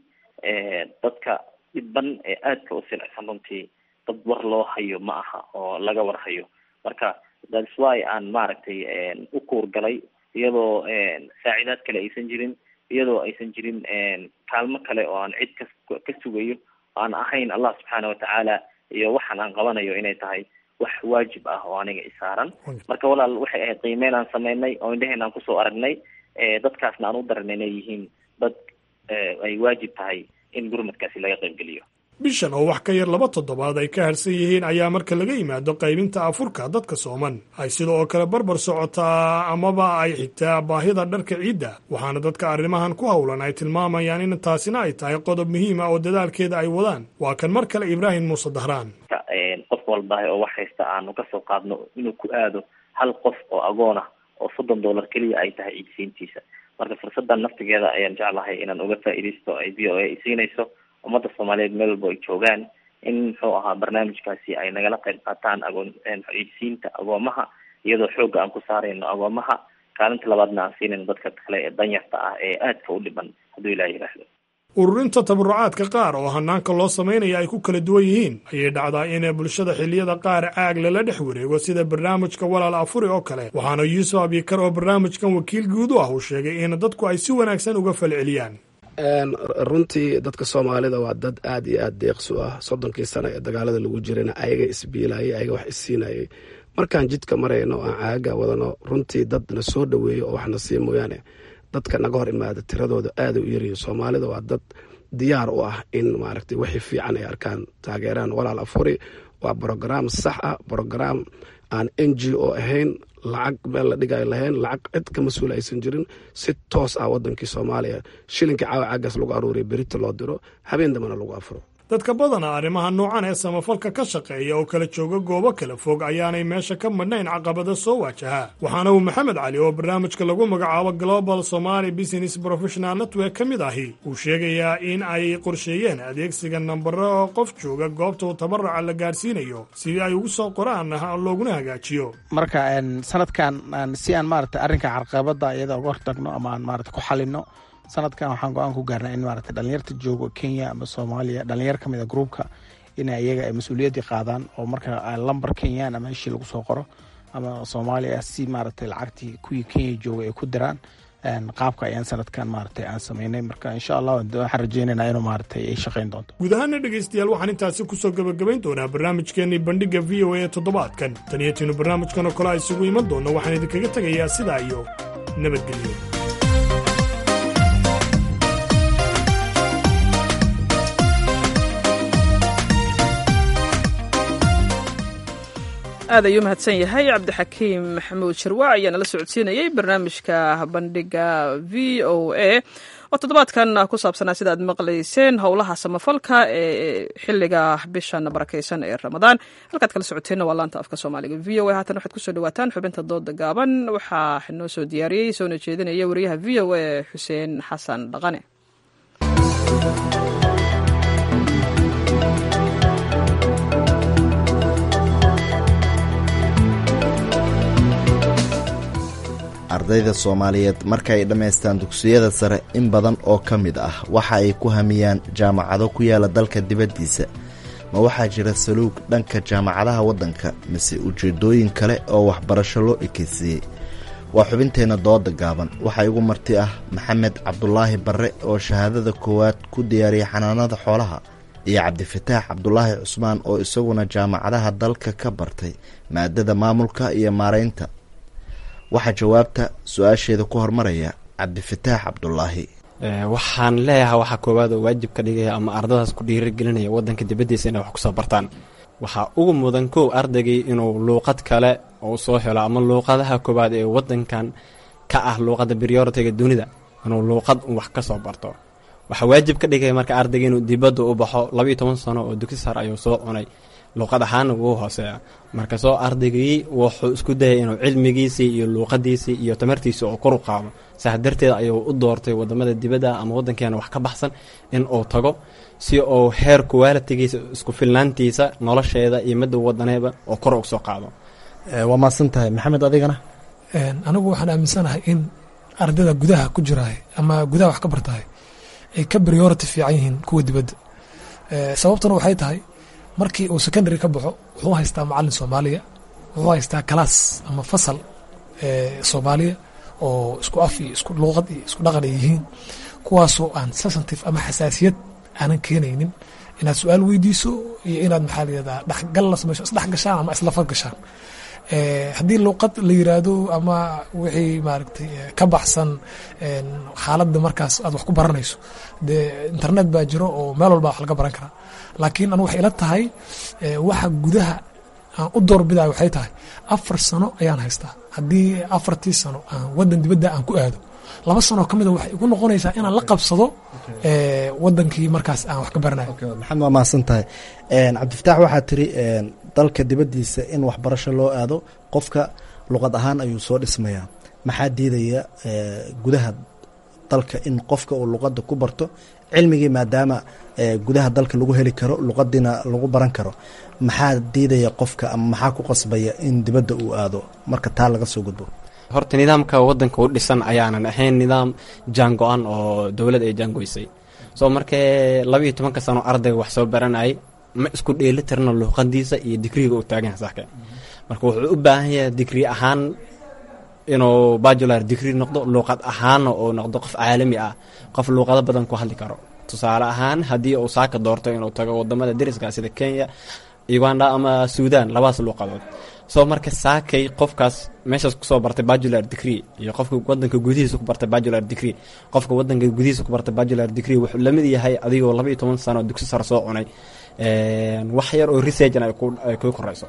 dadka dhiban ee aadka u silicsan runtii dad war loo hayo ma aha oo laga warhayo marka thats why aan maaragtay u kuurgalay iyadoo saacidaad kale aysan jirin iyadoo aysan jirin kaalmo kale oo aan cid ka ka sugayo aan ahayn allah subxaana watacaala iyo waxaan aan qabanayo inay tahay wax waajib ah oo aniga isaaran marka walaal waxay ahayd qiimeyn aan sameynay oo indhaheen aan kusoo aragnay dadkaasna aan u daranay inay yihiin dad ay waajib tahay in gurmadkaasi laga qaybgeliyo bishan oo wax ka yar laba toddobaad ay ka harsan yihiin ayaa marka laga yimaado qaybinta afurka dadka sooman ay sida oo kale barbar socotaa amaba ay xigtaa baahida dharka ciidda waxaana dadka arrimahan ku howlan ay tilmaamayaan in taasina ay tahay qodob muhiim ah oo dadaalkeeda ay wadaan waa kan mar kale ibraahim muuse dahraan qof walba oo wax haysta aanu kasoo qaadno inuu ku aado hal qof oo agoon ah oo soddon dollar keliya ay tahay ciidsiintiisa marka fursadan naftigeeda ayaan jeclahay inaan uga faa'iidaysto ay v o a isiinayso ummadda soomaaliyeed meel walba ay joogaan in muxuu ahaa barnaamijkaasi ay nagala qayb qaataan agoon ciidsiinta agoomaha iyadoo xoogga aan ku saarayno agoomaha kaalinta labaadna aan siinayno dadka kale ee danyarta ah ee aadka u dhiban hadduu ilaah yiraahdo ururinta tabarucaadka qaar oo hanaanka loo samaynaya ay ku kala duwan yihiin ayay dhacdaa in bulshada xilliyada qaar caag lala dhex wareego sida barnaamijka walaal afuri oo kale waxaana yuusuf abikar oo barnaamijkan wakiil guud u ah uu sheegay in dadku ay si wanaagsan uga falceliyaan runtii dadka soomaalida waa dad aad iyo aad deeqsu ah soddonkii sano ee dagaalada lagu jirayna ayaga isbiilayay ayaga wax isiinayay markaan jidka marayno aan caaga wadano runtii dad na soo dhaweeyo oo waxna sii mooyaane dadka naga hor imaada tiradooda aada u yaryihin soomaalida waa dad diyaar u ah in maaragtay wixii fiican ay arkaan taageeraan walaal afuri waa brograam sax ah brograam aan n g o ahayn lacag meel la dhigay lahayn lacag cid ka mas-uul aysan jirin si toos ah wadankii soomaaliya shilinkii caawa caagaas lagu aruuriya berita loo diro habeen dambana lagu afuro dadka badana arrimaha noocan ee samafalka ka shaqeeya oo kala jooga goobo kala fog ayaanay meesha ka madhnayn caqabada soo waajaha waxaana uu maxamed cali oo barnaamijka lagu magacaabo global somaly business professional network ka mid ahi uu sheegayaa in ay qorsheeyeen adeegsiga nambaro oo qof jooga goobta uu tabaraca la gaarsiinayo sidii ay ugu soo qoraan looguna hagaajiyo marka sanadkan si aan maarata arrinka carqabada iyada uga hortagno ama aan maarata ku xalino sanadkan waxaan go-aan ku gaarnay in maarata dhalinyarta joogo kenya ama soomaaliya dhalinyar ka mid a groupka in iyaga ay mas-uuliyaddii qaadaan oo marka lambar kenyaan ama ishii lagu soo qoro ama soomaaliya si maaragtay lacagtii kuwii kenya jooga ay ku diraan qaabka ayaan sanadkan maaragtay aan sameynay marka insha allah waxaan rajeynaynaa inuu maaragtay ay shaqeyn doonto guud ahaana dhegaystayaal waxaan intaasi kusoo gebagabayn doonaa barnaamijkeenii bandhigga v o a ee toddobaadkan taniyatiinu barnaamijkan oo kale a isugu iman doonno waxaan idinkaga tegayaa sidaa iyo nabadgelyo aad ayuu mahadsan yahay cabdixakiim maxamuud shirwac ayaana la socodsiinayey barnaamijka bandhiga v o a oo toddobaadkan ku saabsanaa sida aad maqlayseen howlaha samafalka ee xiliga bishan barakaysan ee ramadaan halkaad kala socoteenna waa laanta afka soomaaliga v o a haatan waxaad kusoo dhawaataan xubinta dooda gaaban waxaa noo soo diyaariyey soona jeedinaya wariyaha v o a xuseen xasan dhaqane ardayda soomaaliyeed marka ay dhammaystaan dugsiyada sare in badan oo ka mid ah waxa ay ku hamiyaan jaamacado ku yaala dalka dibaddiisa ma waxaa jira saluug dhanka jaamacadaha waddanka mise ujeeddooyin kale oo waxbarasho loo ekeysiiyey waa xubinteenna dooda gaaban waxaa igu marti ah maxamed cabdulaahi barre oo shahaadada koowaad ku diyaariyay xanaanada xoolaha iyo cabdifataax cabdulaahi cusmaan oo isaguna jaamacadaha dalka ka bartay maadada maamulka iyo maareynta waxaa jawaabta su-aasheeda ku hormaraya cabdifataax cabdulaahi waxaan leeyahay waxaa koowaad oo waajib ka dhigaya ama ardadaas ku dhiirigelinaya wadanka dibaddiisa inay wax kusoo bartaan waxaa ugu mudan kow ardaygii inuu luuqad kale uu soo helo ama luuqadaha koowaad ee wadankan ka ah luuqadda prioritiga dunida inuu luuqad wax ka soo barto waxaa waajib ka dhigaya marka ardayga inuu dibadda u baxo labayo toban sano oo dugsi sar ayuu soo cunay luuqad ahaana wuu hooseeya marka soo ardaygii wuxuu isku dayay inuu cilmigiisii iyo luuqadiisii iyo tamartiisii oo kor u qaado saas darteed ayuu u doortay wadamada dibadda ama wadankeena wax ka baxsan in uu tago si uu heer kuwaalitigiisa isku filnaantiisa nolosheeda iyo midda wadaneeba oo kor uga soo qaado waa maadsan tahay maxamed adigana anigu waxaan aaminsanahay in ardayda gudaha ku jiraay ama gudaha wax ka bartahay ay ka priority fiican yihiin kuwa dibadda sababtuna waxay tahay markii uu secondary ka baxo wuxuu haystaa macalin soomaaliya wuxuu haystaa kalaas ama fasal soomaaliya oo isku af iyo isku luuqad iyo isku dhaqan ay yihiin kuwaasoo aan sensitive ama xasaasiyad aanan keenaynin inaad su-aal weydiiso iyo inaad maxaa layihahdaa dhexgal la samayso isdhex gashaan ama islafad gashaan haddii luuqad la yiraahdo ama wixii maaragtay ka baxsan xaaladda markaas aad wax ku baranayso dee internet baa jiro oo meel walba wax laga baran karaa laakiin anu waxay ila tahay waxa gudaha aan u doorbidayo waxay tahay afar sano ayaan haystaa haddii afartii sano aan wadan dibadda aan ku aado laba sanoo ka mida waxay igu noqonaysaa inaan la qabsado wadankii markaas aan wax ka baranayo maxamed waa mahadsan tahay cabdifataax waxaa tiri dalka dibaddiisa in waxbarasho loo aado qofka luqad ahaan ayuu soo dhismayaa maxaa diidaya gudaha dalka in qofka uu luqadda ku barto cilmigii maadaama gudaha dalka lagu heli karo luqadiina lagu baran karo maxaa diidaya qofka ama maxaa ku qasbaya in dibadda uu aado marka taa laga soo gudbo horta nidaamka wadanka u dhisan ayaanan ahayn nidaam jaango-an oo dowlad ay jaangoysay soo markee laba iyo tobanka sano ardayga wax soo baranayay ma isku dheeli tirna luuqadiisa iyo digriga uu taagan yahay saxka marka wuxuu u baahan yahay digri ahaan inuu bajular digri noqdo luuqad ahaanna uu noqdo qof caalami ah qof luuqado badan ku hadli karo tusaale ahaan haddii uu saaka doorto inuu tago wadamada dariska sida kenya uganda ama suudan labadaas luuqadood soo marka saakay qofkaas meeshaas kusoo bartay bajular degree iyo qofka wadanka gudihiisa ku bartay bajular degree qofka wadanka gudihiisa ku bartay bajular degree wuxuu lamid yahay adigoo laba iyo toban sano dugsi sare soo cunay wax yar oo researchan ay ku koreyso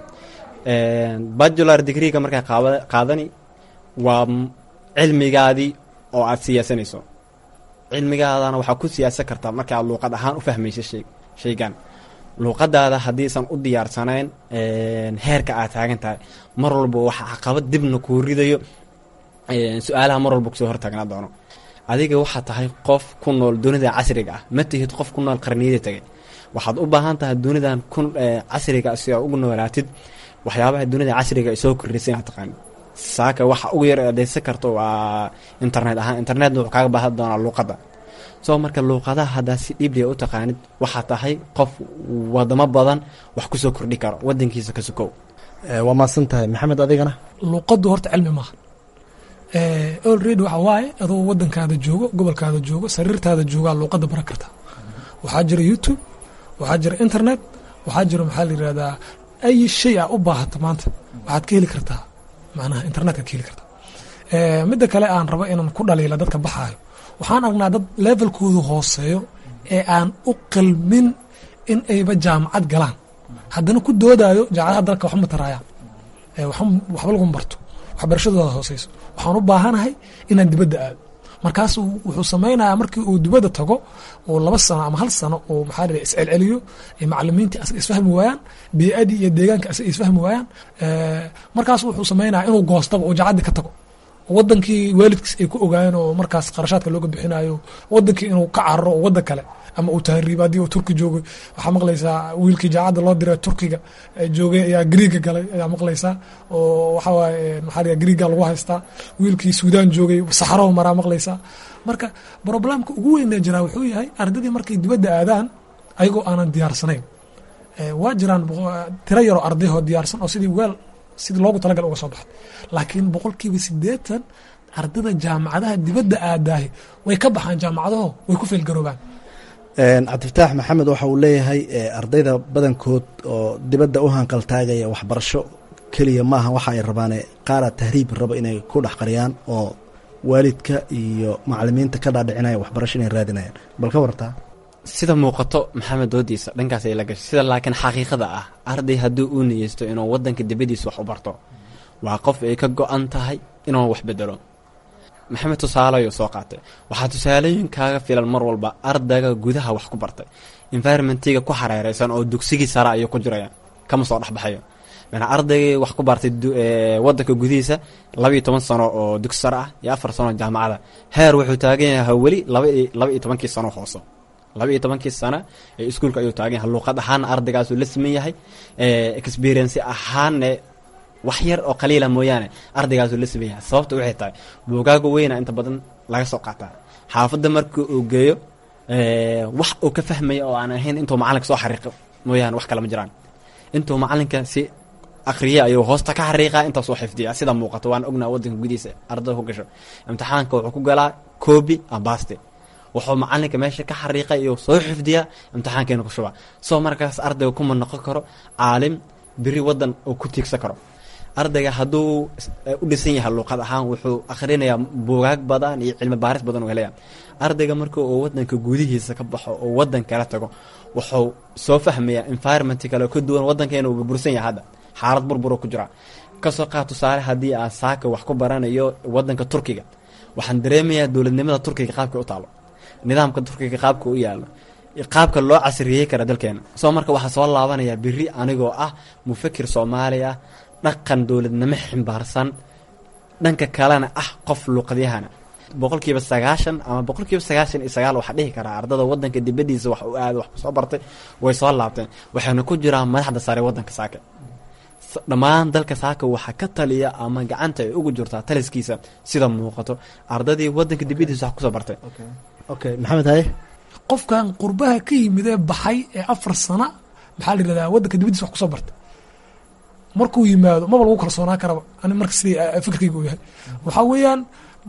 bajular degreega markaa qaadani waa cilmigaadii oo aad siyaasanayso cilmigaadana waxaa ku siyaasan kartaa marka aad luuqad ahaan u fahmaysa shaygan luuqadaada haddiisan u diyaarsanayn heerka aad taagan tahay mar walba waxa caqabad dibna kuu ridayo su-aalaha mar walba kusoo hortaagnaa doono adiga waxaa tahay qof ku nool dunida casriga ah ma tihid qof ku nool qarniyada tegay waxaad u baahan tahay dunidan ku casriga si aa ugu noolaatid waxyaabaha dunida casriga ay soo kordhisay inaad taqaanid saaka waxa ugu yar adeysan karto waa internet ahaan internetna wuxuu kaaga baahan doonaa luuqadda soo marka luuqadaha haddaa si dhibliya u taqaanid waxaa tahay qof wadamo badan wax kusoo kordhi karo wadankiisa ka sukow waa maadsan tahay maxamed adigana luuqaddu horta cilmi maaha olready waxa waaye adoo wadankaada joogo gobolkaada joogo sariirtaada joogaa luuqadda baran karta waxaa jira youtube waxaa jira internet waxaa jira maxaa la yirahdaa ay shay a u baahato maanta waxaad ka heli kartaa macnaha internetka ka heli kartaa midda kale aan rabo inaan ku dhaliila dadka baxaayo waxaan aragnaa dad levelkoodu hooseeyo ee aan u qalmin in ayba jaamacad galaan haddana ku doodayo jaamacadaha dalka waxba ma taraayaan waxba laguma barto waxbarashadooda hooseyso waxaan u baahanahay inaan dibadda aado markaas wuxuu samaynayaa markii uu dibadda tago oo laba sano ama hal sano oo maxaa dhihi iscelceliyo macalimiintii asaga isfahmi waayaan biyadii iyo deegaanka asaga isfahmi waayaan markaas wuxuu samaynaya inuu goostaba oo jacaddii ka tago wadankii waalidkiis ay ku ogaayeen oo markaas qarashaadka looga bixinayo wadankii inuu ka cararo oo wadan kale ama uu tahriibo haddii uu turki joogay waxaa maqlaysaa wiilkii jaacadda loo diray turkiga joogay ayaa griiga galay ayaa maqlaysaa oo waxaa waaye maxaa dhiga griiga lagu haystaa wiilkii suudaan joogay saxaraho maraa maqlaysaa marka problemka ugu weynee jiraa wuxuu yahay ardaydii markay dibadda aadaan ayagoo aanan diyaarsanayn waa jiraan tiro yaroo ardayhoo diyaarsan oo sidii weel sidii loogu talagal uga soo baxay laakiin boqolkiiba sideetan ardada jaamacadaha dibadda aadaahi way ka baxaan jaamacadaho way ku feelgaroobaan cabdifataax maxamed waxa uu leeyahay ardayda badankood oo dibadda u hanqaltaagaya waxbarasho keliya maaha waxa ay rabaane qaara tahriib raba inay ku dhex qariyaan oo waalidka iyo macalimiinta ka dhaadhicinaya waxbarasho inay raadinayaan bal ka wartaa sida muuqato maxamed doodiisa dhankaas ay la gashay sida laakiin xaqiiqada ah arday haddii uu niyeysto inuu wadanka dibadiisa wax u barto waa qof ay ka go-an tahay inuu wax bedelo maxamed tusaale ayuu soo qaatay waxaa tusaalooyin kaaga filan mar walba ardayga gudaha wax ku bartay environmentiga ku xareereysan oo dugsigii sare ayuu ku jiraya kama soo dhexbaxayo mana ardaygii wax ku bartay wadanka gudihiisa labaiyo toban sano oo dugsi sare ah iyo afar sano jaamacada heer wuxuu taagan yahay weli laba iyo tobankii sano hooso laba iyo tobankii sana ee iskuulka ayuu taagan yahay luuqad ahaana ardaygaasuu la siman yahay experience ahaanne wax yar oo qaliila mooyaane ardaygaasuu la siman yahay sababta waxay tahay buugaaga weyna inta badan laga soo qaataa xaafadda markii uu geeyo wax uu ka fahmaya oo aan ahayn intuu macalinka soo xariiqo mooyaane wax kale ma jiraan intuu macalinka si akriya ayuu hoosta ka xariiqaa intaasoo xifdiya sida muuqato waan ognaa wadanka gudihiisa ardada ku gasho imtixaanka wuxuu ku galaa coobi ambaste wuxuu macalinka meesha ka xariiqay iyo soo xifdiyaa imtixaankeena ku shubaa soo markaas ardayga kuma noqon karo caalim beri wadan uu ku tiigsan karo ardayga hadduu u dhisan yahay luuqad ahaan wuxuu akhrinayaa buugaag badan iyo cilmi baaris badan uu helaya ardayga marka uu wadanka gudihiisa ka baxo oo wadan kala tago wuxuu soo fahmayaa environment kale ka duwan wadankeena uu burbursan yahay hadda xaalad burburo ku jira kasoo qaad tusaale haddii aan saaka wax ku baranayo wadanka turkiga waxaan dareemayaa dowladnimada turkiga qaabka u taalo nidaamka turkiga qaabka u yaalo qaabka loo casriyeey kara dalkeena soo marka waxaa soo laabanayaa beri anigoo ah mufakir soomaali ah dhaqan dowladnimo ximbaarsan dhanka kalena ah qof luuqadyahana boqolkiiba sagaashan ama boqolkiiba sagaashan iyo sagaal waxaa dhihi karaa ardada wadanka dibadiisa wax u aada wax soo bartay way soo laabteen waxayna ku jiraan madaxda sare wadanka saaka dhammaan dalka saaka waxaa ka taliya ama gacanta ay ugu jirtaa taliskiisa sida muuqato ardadii wadanka dibadiisa wax kusoo bartay okay maxamed haye qofkan qurbaha ka yimid ee baxay ee afar sana maxaa la yirahdaa wadanka dibadiisa wax kusoo bartay markuu yimaado maba lagu kalsoonaan karaba ani marka sidii fikirkayga u yahay waxaa weeyaan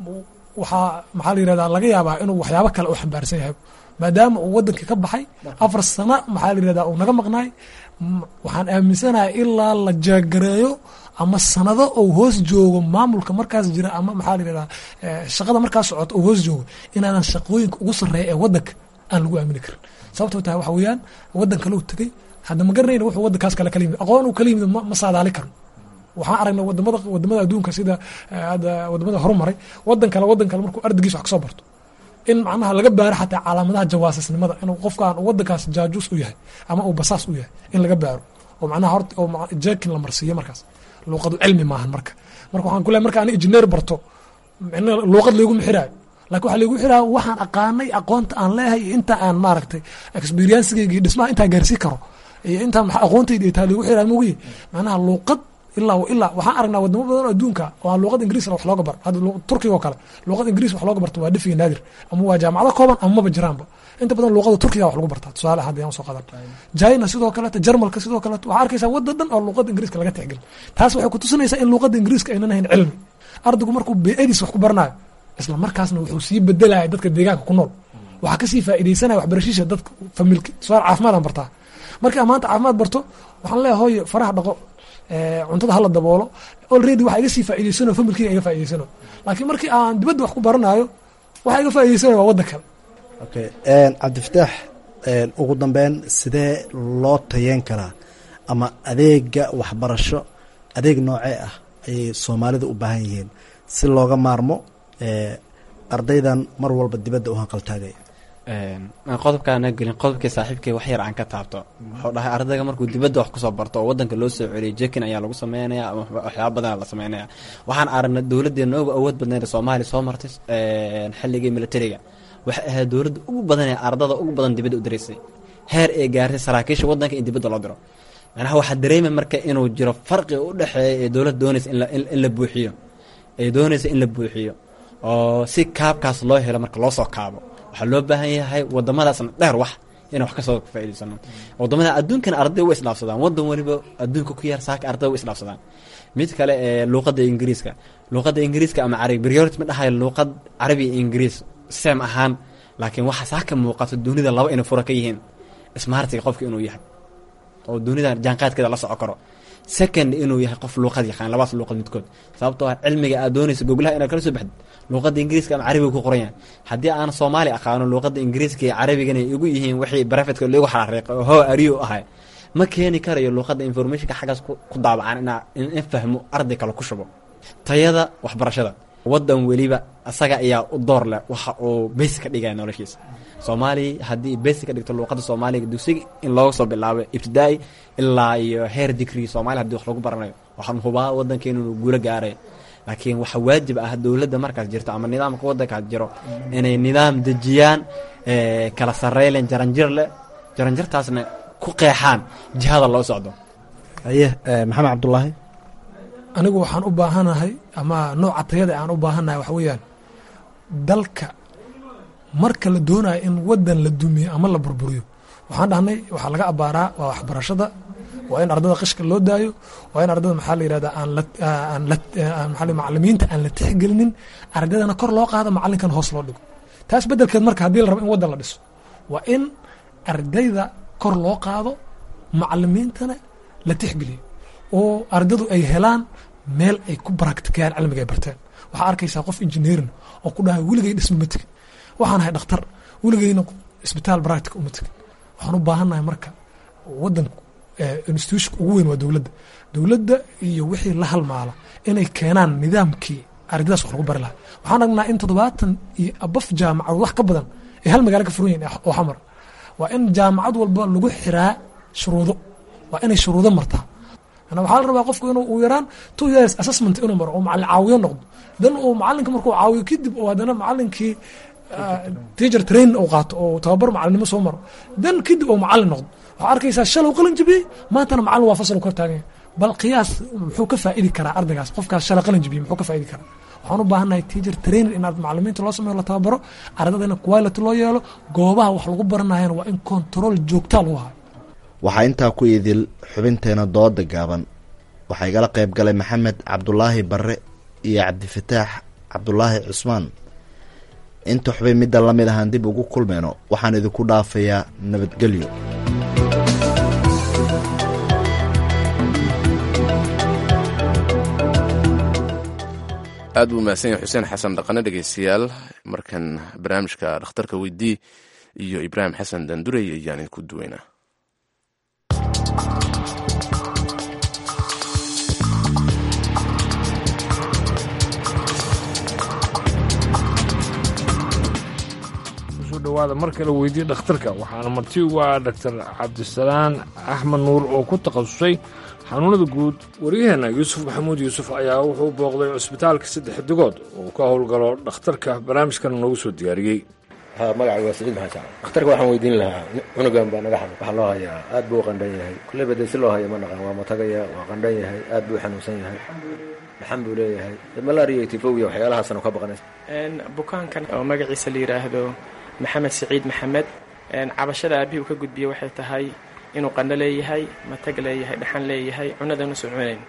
waxaa maxaa la yirahdaa laga yaabaa inuu waxyaabo kale u xambaarsan yahay maadaama uu wadankii ka baxay afar sana maxaa la yirahdaa uu naga maqnaay waxaan aaminsanahay ilaa la jaagareeyo ama sanado ou hoos joogo maamulka markaas jira ama maxaa la yirahdaa shaqada markaas socota ou hoos joogo inaanan shaqooyinka ugu sarreeya ee wadanka aan lagu aamini karin sababtoo tahay waxa weeyaan wadan kale u tegey hadda ma garanayna wuxuu wadankaas kale kala yimid aqoon uu kala yimid ma saadaali karo waxaan aragnay wadamada wadamada adduunka sida hadda wadamada horumaray wadan kale wadan kale markuu ardaygiis wax kasoo barto in macnaha laga baaro xataa calaamadaha jawaasisnimada inuu qofkaan wadankaas jaajuus u yahay ama uu basaas u yahay in laga baaro oo macnaha horta oo jekin la marsiiyo markaas luuqadu cilmi maahan marka marka waxaan ku lehay marka ani engineer barto micna luuqad layguma xiraayo laakiin waxaa laygu xiraya waxaan aqaanay aqoonta aan leeyahay iyo inta aan maaragtay experiencegeyga iyo dhismaha intaa gaarsii karo iyo intaa maa aqoontayda iyo taa laygu xiraya mogiye macnaha luuqad ilaa ilaa waxaan aragnaa wadamo badan oo adduunka oo aan luuqad ingiriis wax looga baro hadda turkiga oo kale luuqad ingiriis wax looga barto waa dhifiga naadir ama waa jaamacado kooban ama maba jiraanba inta badan luuqada turkiga wax lagu bartaa tusaale hadda yaan soo qadan china sidoo kaleeto jarmalka sidoo kaleeto waxaa arkaysaa wadda dhan oo luuqada ingiriiska laga tixgelin taas waxay ku tusinaysaa in luuqada ingiriiska aynan ahayn cilmi ardaygu markuu beediis wax ku baranayo isla markaasna wuxuu sii bedelaya dadka deegaanka ku nool waxaa kasii faaideysanaya waxbarashiisha dadka familka tusaale caafimaadaan bartaa markii amaanta caafimaad barto waxaan leeyahay hooyo faraha dhaqo cuntada hala daboolo already waxa iga sii faa'idaysano familkiga iga faa'idaysano laakiin markii aan dibadda wax ku baranayo waxa iga faa'idaysanayo waa waddan kale okay cabdifataax ugu dambeyn sidee loo tayeen karaa ama adeega waxbarasho adeeg noocee ah ayay soomaalida u baahan yihiin si looga maarmo ardaydan mar walba dibadda u hanqaltaagaya qodobkaana gelin qodobkii saaxiibkay wax yar aan ka taabto wuxuu dhahay ardayga markuu dibadda wax kusoo barto oo wadanka loo soo celiyay jekin ayaa lagu sameynaya ama waxyaaba badana la sameynaya waxaan aragnay dowladeena uga awood badnayd soomaaliya soo martay xilligii militariga waxay ahayd dowladda ugu badan ee ardada ugu badan dibadda u diraysay heer ee gaartay saraakiisha wadanka in dibadda loo diro macnaha waxaa dareemay marka inuu jiro farqi u dhexeeya ee dowladda doonaysa in la buuxiyo ee doonaysa in la buuxiyo oo si kaabkaas loo helo marka loo soo kaabo waxaa loo baahan yahay wadamadaasna dheer wax ina wax kasoo faa'idaysano wadamada adduunkana arday way isdhaafsadaan wadan waliba adduunka ku yaar saaka arday way isdhaafsadaan mid kale ee luuqadda ingiriiska luuqadda ingiriiska ama carabi priority ma dhahayo luuqad carabi iyo ingiriis sem ahaan laakiin waxaa saa ka muuqato dunida laba inay fura ka yihiin smartiga qofka inuu yahay oo dunida jaanqaadkeeda la soco karo second inuu yahay qof luuqad yaqaan labadaas luuqad midkood sababtoo ah cilmiga aad doonayso goglaha inaad kala soo baxdid luuqadda ingiriiska ama carabiga ku qoran yahay haddii aan soomaali aqaano luuqadda ingiriiska iyo carabigana igu yihiin wixii barafetka lagu xariiqay oo how ariyo ahay ma keeni karayo luuqadda informationka xaggaas ku daabacaan inaa in fahmo arday kale ku shubo tayada waxbarashada wadan weliba asaga ayaa u door leh waxa uu basi ka dhigaya noloshiisa soomaaliya haddii basi ka dhigto luuqadda soomaaliga dugsiga in looga soo bilaabo ibtidaa-i ilaa iyo heer digrii soomaliya hadii wax lagu baranayo waxaan hubaa wadankeenu inuu guulo gaarayo laakiin waxaa waajib ah dowladda markaas jirto ama nidaamka wadankaas jiro inay nidaam dejiyaan kala sareylen jaranjir leh jaranjartaasna ku qeexaan jihada loo socdo haye maxamed cabdulaahi anigu waxaan u baahanahay ama nooca tayada aan u baahanahay waxa weeyaan dalka marka la doonayo in wadan la dumiyo ama la burburiyo waxaan dhahnay waxaa laga abaaraa waa waxbarashada waa in ardada qishka loo daayo waa in ardada maxaa la yirahda aan la aan la maxaa macalimiinta aan la tixgelinin ardadana kor loo qaado macalinkan hoos loo dhigo taas bedelkeed marka haddii la rabo in wadan la dhiso waa in ardayda kor loo qaado macalimiintana la tixgeliyo oo ardadu ay helaan meel ay ku baraktikayaan cilmiga ay barteen waxaa arkaysaa qof engineerin oo ku dhahay weligay dhisma ma tegin waxaan ahay dhakhtar weligayna isbitaal baractic uma tegin waxaan u baahannahay marka wadanku institution ugu weyn waa dowladda dowladda iyo wixii la halmaala inay keenaan nidaamkii ardadaas wax lagu bari lahaa waxaan aragnaa in toddobaatan iyo abaf jaamacadood wax ka badan ay hal magaalo ka furan yihin oo xamar waa in jaamacad walba lagu xiraa shuruudo waa inay shuruudo martaa ana waxaa la rabaa qofku inuu uu yaraan two years assessment inuu maro oo macalin caawiyo noqdo dan uu macalinka markuu caawiyo kadib oo haddana macalinkii teacher train uu qaato oo tababar macalinimo soo maro dan kadib uu macalin noqdo waxaa arkaysaa shalow qalin jabiyey maantana macalin waa fasal kor taaganya bal qiyaas muxuu ka faa'idi karaa ardaygaas qofkaas shalay qalin jabiyey muxuu ka faa'idi karaa waxaan u baahannahay teacher trainer inaad macalimiinta loo sameeyo la tababaro ardada in quality loo yeelo goobaha wax lagu baranayana waa in control joogtaa lagu hayo waxaa intaa ku idil xubinteena dooda gaaban waxaa igala qayb galay maxamed cabdulaahi barre iyo cabdifataax cabdulaahi cusmaan inta xubin midda la mid ahaan dib ugu kulmeyno waxaan idinku dhaafayaa nabadgelyo aad buu mahadsan yahay xuseen xasan dhaqane dhegeystayaal markan barnaamijka dhakhtarka weydii iyo ibraahim xasan dandurey ayaan idinku duweynaa dhawaada mar kale weydiye dhakhtarka waxaana marti ugu ah dhaktar cabdisalaan axmed nuur oo ku takhasusay xanuunada guud waryaheena yuusuf maxamuud yuusuf ayaa wuxuu booqday cusbitaalka saddex digood oo ka howlgalo dhakhtarka barnaamijkan noogu soo diyaariyey magacay waa saciid maxamed shacab dhakhtarka waxaan weydiin lahaa cunugan baa naga xanuun waxaa loo hayaa aad buu u qandhan yahay kulleyba dee si loo hayo ma naqan waa matagaya waa qandhan yahay aad buu u xanuunsan yahay dhaxan buu leeyahay malaria iyo tifowiya waxyaalahaasana ka baqanaysa bukaankan oo magaciisa la yidhaahdo maxamed siciid maxamed cabashada aabihii uu ka gudbiyey waxay tahay inuu qandho leeyahay matag leeyahay dhaxan leeyahay cunadana soo cunayn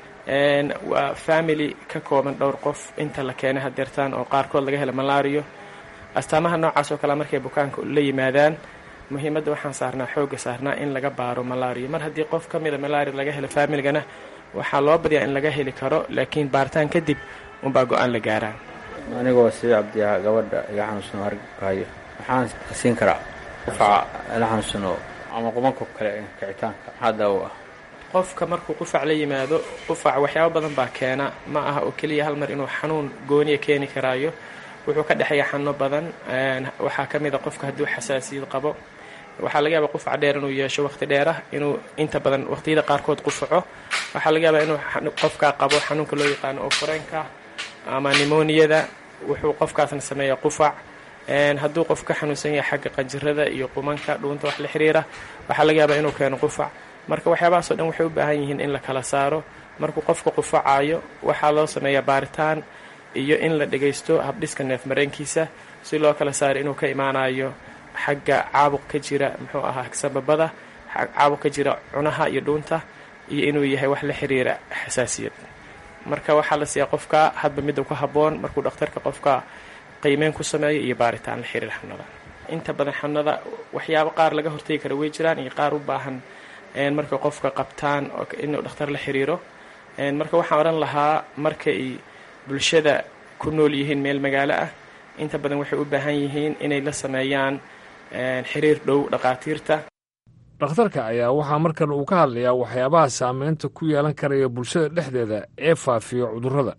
waa family ka kooban dhowr qof inta la keenay hadeertaan oo qaarkood laga hela malario astaamaha noocaas oo kale markay bukaanka la yimaadaan muhiimadda waxaan saarnaa xoogga saarnaa in laga baaro malario mar haddii qof ka mida malaria laga helo familigana waxaa loo badiyaa in laga heli karo laakiin baaritaan kadib unbaa go-aan la gaaraa anigoo sii cabdiyaa gabadha iga xanuunsano hargaayo waxaan siin karaa qufaca ila xanuunsano ama qubanka kale kicitaanka maxaa daawo ah qofka markuu qufac la yimaado qufac waxyaabo badan baa keena ma aha oo keliya hal mar inuu xanuun gooniya keeni karaayo wuxuu ka dhexeeya xanuuno badan waxaa ka mid a qofka hadduu xasaasiyad qabo waxaa laga yaabaa qufac dheer inuu yeesho waqti dheer ah inuu inta badan waqtiyada qaarkood qufaco waxaa laga yaabaa inuu qofkaa qabo xanuunka loo yaqaano oo fureenka ama nimoniyada wuxuu qofkaasna sameeya qufac hadduu qof ka xanuunsan yahay xagga qanjirada iyo qumanka dhuunta wax la xiriira waxaa laga yaabaa inuu keeno qufac marka waxyaabahaasoo dhan waxay u baahan yihiin in la kala saaro markuu qofka qufacayo waxaa loo sameeyaa baaritaan iyo in la dhagaysto habdhiska neef mareenkiisa si loo kala saaro inuu ka imaanayo xagga caabuq ka jira muxuu ahaa sababada caabuq ka jira cunaha iyo dhuunta iyo inuu yahay wax la xiriira xasaasiyad marka waxaa la siiyaa qofka hadba midda ku habboon markuu dhakhtarka qofka qiimeyn ku sameeyo iyo baaritaan la xiriira xanuunada inta badan xanuunada waxyaabo qaar laga hortegi kara way jiraan iyo qaar u baahan markay qofka qabtaan inuu dhakhtar la xiriiro marka waxaan odhan lahaa markay bulshada ku nool yihiin meel magaalo ah inta badan waxay u baahan yihiin inay la sameeyaan xiriir dhow dhakhaatiirta dhakhtarka ayaa waxaa markan uu ka hadlayaa waxyaabaha saameynta ku yeelan karaya bulshada dhexdeeda ee faafiya cudurrada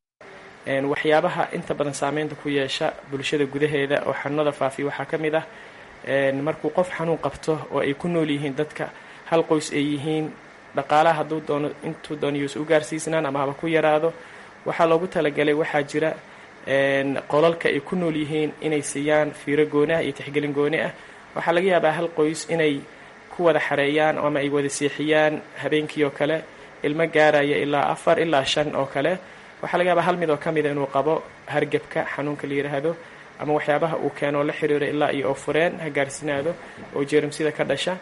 waxyaabaha inta badan saameynta ku yeesha bulshada gudaheeda oo xanuunada faafiya waxaa ka mid ah markuu qof xanuun qabto oo ay ku nool yihiin dadka hal qoys ay yihiin dhaqaalaha hadduu doono intuu dooniyuusa u gaarsiisnaan ama haba ku yaraado waxaa loogu talagalay waxaa jira qolalka ay ku nool yihiin inay siiyaan fiiro gooni ah iyo tixgelin gooni ah waxaa laga yaabaa hal qoys inay ku wada xareeyaan ama ay wada seexiyaan habeenkii oo kale ilmo gaaraya ilaa afar ilaa shan oo kale waxaa laga yaabaa hal mid oo ka mida inuu qabo hargebka xanuunka la yidhaahdo ama waxyaabaha uu keeno la xiriiro ilaa iyo oofureen ha gaarsinaado oo jeerimsida ka dhasha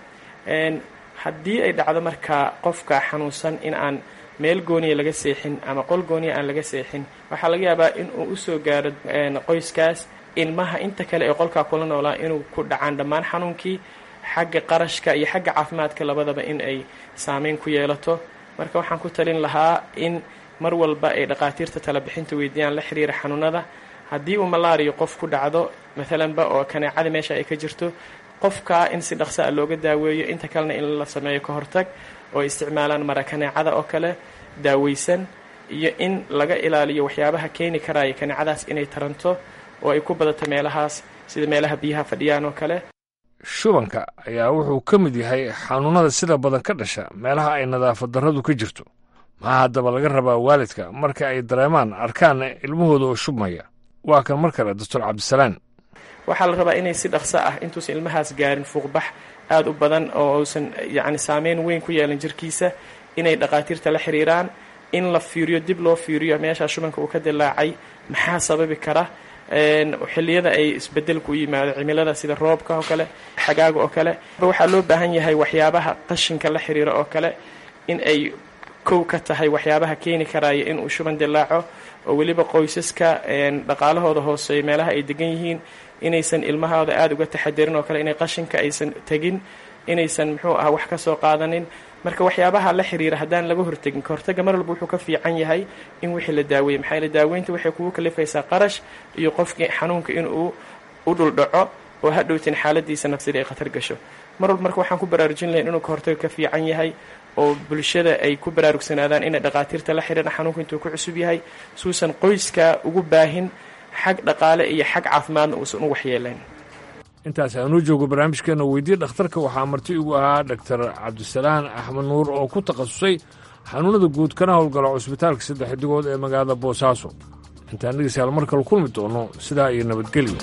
haddii ay dhacdo markaa qofka xanuunsan in aan meel gooniya laga seexin ama qol gooniya aan laga seexin waxaa laga yaabaa in uu usoo gaaro qoyskaas ilmaha inta kale ee qolkaa kula noolaa inuu ku dhacaan dhammaan xanuunkii xagga qarashka iyo xagga caafimaadka labadaba in ay saameyn ku yeelato marka waxaan ku talin lahaa in mar walba ay dhakhaatiirta talabixinta weydiiyaan la xiriira xanuunada haddii uu malaariyo qof ku dhacdo maalanba oo kaneecada meesha ay ka jirto qofka in si dhaqso a looga daaweeyo inta kalena in la sameeyo ka hortag oo isticmaalaan mara kaneecada oo kale daaweysan iyo in laga ilaaliyo waxyaabaha keeni karaya kaneecadaas inay taranto oo ay ku badato meelahaas sida meelaha biyaha fadhiyaan oo kale shubanka ayaa wuxuu ka mid yahay xanuunada sida badan ka dhasha meelaha ay nadaafad darradu ka jirto maxaa haddaba laga rabaa waalidka marka ay dareemaan arkaan ilmahooda oo shubmaya waa kan mar kale doctor cabdisalaan waxaa la rabaa inay si dhaqso ah intuusan ilmahaas gaarin fuuqbax aada u badan oo uusan yacni saameyn weyn ku yeelan jirkiisa inay dhakhaatiirta la xiriiraan in la fiiriyo dib loo fiiriyo meeshaa shubanka uu ka dilaacay maxaa sababi kara xilliyada ay isbedelku u yimaado cimilada sida roobka oo kale xagaaga oo kale waxaa loo baahan yahay waxyaabaha qashinka la xiriira oo kale in ay kow ka tahay waxyaabaha keeni karaya inuu shuban dilaaco oo weliba qoysaska dhaqaalahooda hooseeyo meelaha ay degan yihiin inaysan ilmahooda aada uga taxadirin oo kale inay qashinka aysan tegin inaysan muxuu ah wax ka soo qaadanin marka waxyaabaha la xiriira haddaan laga hortegin kahortaga mar walba wuxuu ka fiican yahay in wixii la daaweeye maxaa yeele daaweynta waxay kugu kalifaysaa qarash iyo qofkii xanuunka inuu u dhuldhaco oo hadhowtin xaaladiisa nafsida ay khatar gasho mar walba marka waxaan ku baraarujin lahayn inuu kahortaga ka fiican yahay oo bulshada ay ku baraarugsanaadaan inay dhakhaatiirta la xidhiidha xanuunka intuu ku cusub yahay suusan qoyska ugu baahin xag dhaqaale iyo xag caafimaadna uusan u waxyeelayn intaas aanuu joogo barnaamijkeena weydiye dhakhtarka waxaa marti igu ahaa dhaktar cabdisalaan axmed nuur oo ku takhasusay xanuunada guud kana howlgala cusbitaalka saddex xidigood ee magaalada boosaaso intaan dhegeystayaal mar kale kulmi doono sidaa iyo nabadgelyo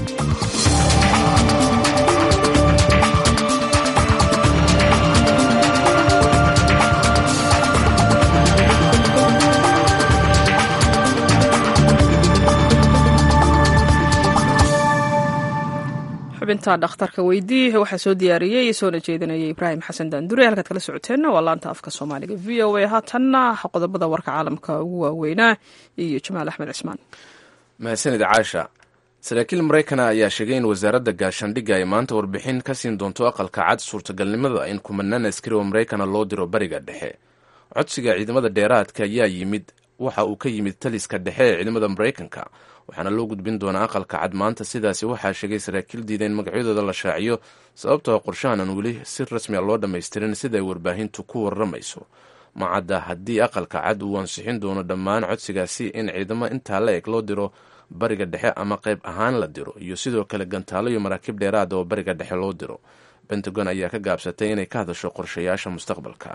xubinta dhakhtarka weydii waxaa soo diyaariyey soona jeedinayay ibraahim xasan daandure halkaad kala socoteenna waa laanta afka soomaaliga v o a haatanna qodobada warka caalamka ugu waaweynaa iyo jamaal axmed cismaan mahadsanid caasha saraakiil maraykana ayaa sheegay in wasaaradda gaashaandhigga ay maanta warbixin ka siin doonto aqalka cad suurtagalnimada in kumanaan askari oo maraykana loo diro bariga dhexe codsiga ciidamada dheeraadka ayaa yimid waxa uu ka yimid taliska dhexe ee ciidamada maraykanka waxaana loo gudbin doonaa aqalka cad maanta sidaasi waxaa sheegay saraakiil diida in magacyadooda la shaaciyo sababtoo qorshahan aan weli si rasmiya loo dhammaystirin sida ay warbaahintu ku waramayso macadda haddii aqalka cad uu ansixin doono dhammaan codsigaasi in ciidamo intaa la eg loo diro bariga dhexe ama qayb ahaan la diro iyo sidoo kale gantaalo iyo maraakiib dheeraada oo bariga dhexe loo diro pentagon ayaa ka gaabsatay inay ka hadasho qorshayaasha mustaqbalka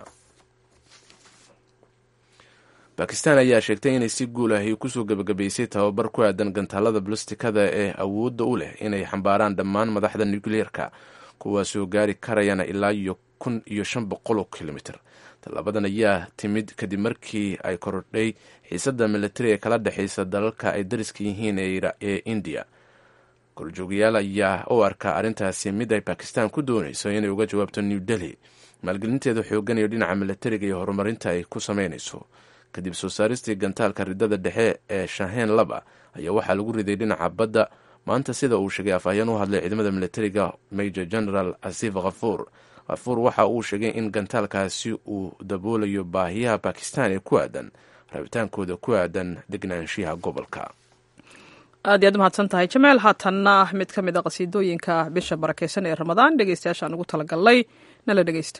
bakistan ayaa sheegtay inay si guul ahi kusoo gebagabaysay tababar ku aadan gantaalada balostikada ee awoodda u leh inay xambaaraan dhammaan madaxda nukliyeerka kuwaasoo gaari karayana ilaa iyo kun iyo shan boqol oo kilomitr tallaabadan ayaa timid kadib markii ay korodhay xiisadda militari ee kala dhexaysa dalalka ay dariska yihiin ee indiya korjoogayaal ayaa u arkaa arrintaasi mid ay bakistan ku doonayso inay uga jawaabto new delhi maalgelinteeda xoogan iyo dhinaca militariga iyo horumarinta ay ku sameynayso kadib soo saaristii gantaalka ridada dhexe ee shaheen laba ayaa waxaa lagu riday dhinaca badda maanta sida uu sheegay afhayeen u hadlay ciidamada militariga major general asif khafuur khafuur waxa uu sheegay in gantaalkaasi uu daboolayo baahiyaha bakistan ee ku aadan rabitaankooda ku aadan degnaanshiyaha gobolka aad iyaad umahadsan tahay jamaal haatanna mid ka mid a qasiidooyinka bisha barakeysan ee ramadaan dhegeystayaashaan ugu talagalnay nala dhegeysta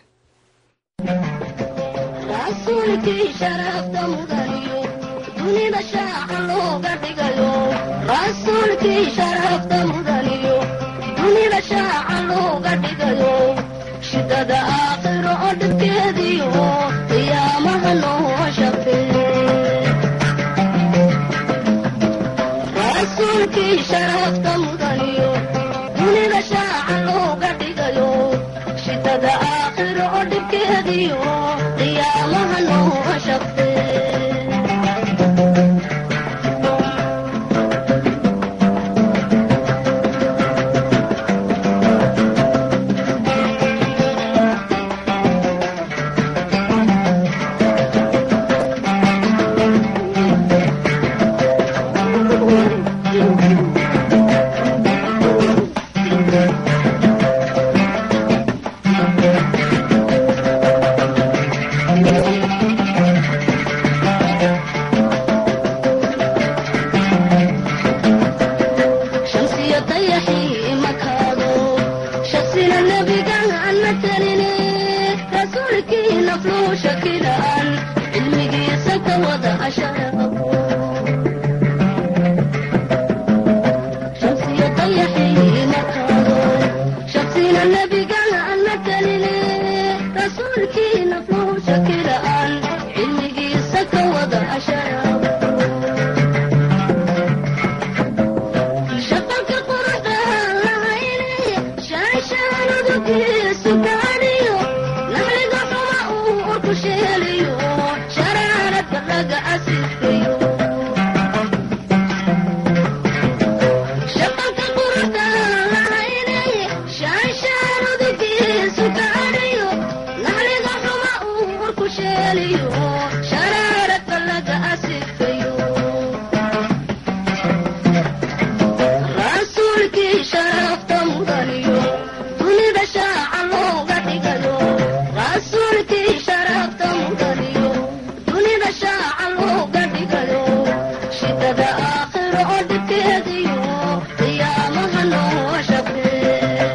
rasuulkii sharafta mudaniyo dunida shaaca looga dhigayo rasuulkii sharafta mudaniyo dunida shaaca looga dhigayo shidada aakhiro oo dhibkeediyo qiyaamaha noo shafee rasuulkii sharafta mudaniyo dunida shaaca looga dhigayo shidada aakhiro oo dhibkeediyo qiyaamaha noo shafee shamsiyo dayaxii makaado shaksina nebigan aan matalini rasuulkii nafluu shakilaan cilmigiisa ka wada asharaqo shamsiyo dayaxii makaado shaksina nebigan aan matalini rasuulkii nafluu shakilaan cilmigiisa ka wada asharaqo shaqalka quruxda lahayne shaashaanudugiisu gaadhiyo naxliga xuma uu urku sheeliyo sharaaradka laga asiiskayo shaqalka quruxda lahayne shaashaanudugiisu gaadhiyo naxliga xuma uu urku sheeliyo sharaaradka laga asiiskayo rasuulkii sharafta mudaniyo dunida shaaca looga dhigayo rasuulkii sharafta mudaniyo dunida shaaca looga dhigayo shidada aakhiro oo dhibkeediyo qiyaamaha noo shafee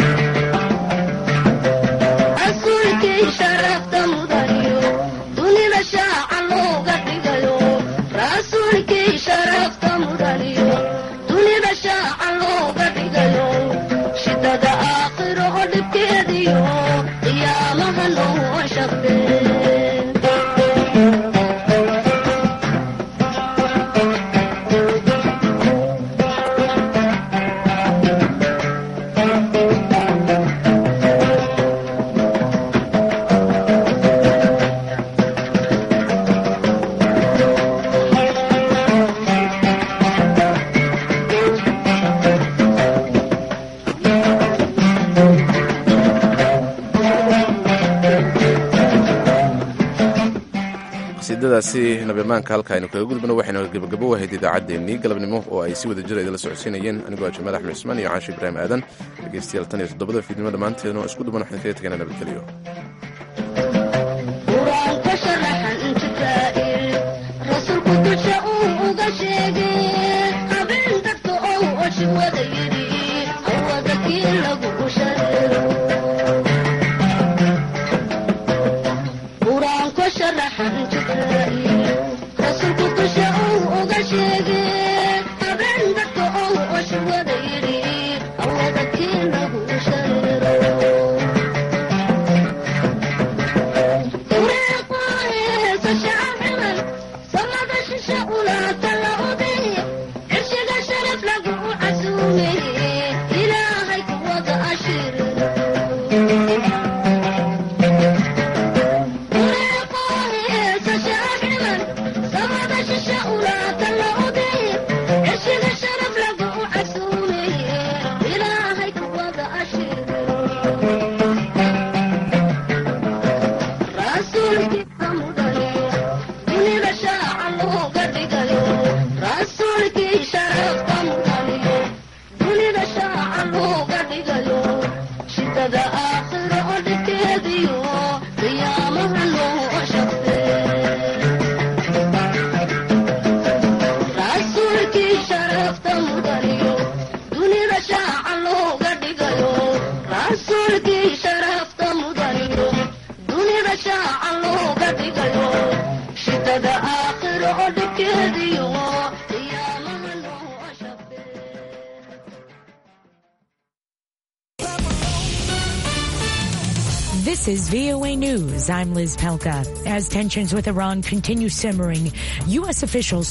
rasuulkii sharafta mudaniyo dunida shaaca looga dhigayo rasuulkii sharafta mudaniyo dunida shaaca looga dhigayo shidada aakhiro oo dhibkeediyo qiyaamaha noo shafee qasiidadaasi nabamaanka halka aynu kaga gudbano waxaynu gebagabo wahayd idaacaddeenii galabnimo oo ay si wada jira idinla socodsiinayeen anigoo ah jamaal axmed cusmaan iyo caashi ibraahim aadan dhegeystayaal tan iyo toddobada fiidnimo dhammaanteedna oo isku duban waxaan kaga tegana nabadgelyo qur-aanka sharaxan jibraa'il rasuulku dusha uu uga sheegay habeen dadka ou oshi wada yidhi awada kii lagu shareero qur-aanka sharaxan jibraa'il rasuulku dusha uu uga sheegay habeen dadka ou oshi wada yidhi awada kii lagu shareero horseediyo qiyaamaha noo shafe This is VOA News. I'm Liz Pelka. As tensions with Iran continue simmering, U.S. officials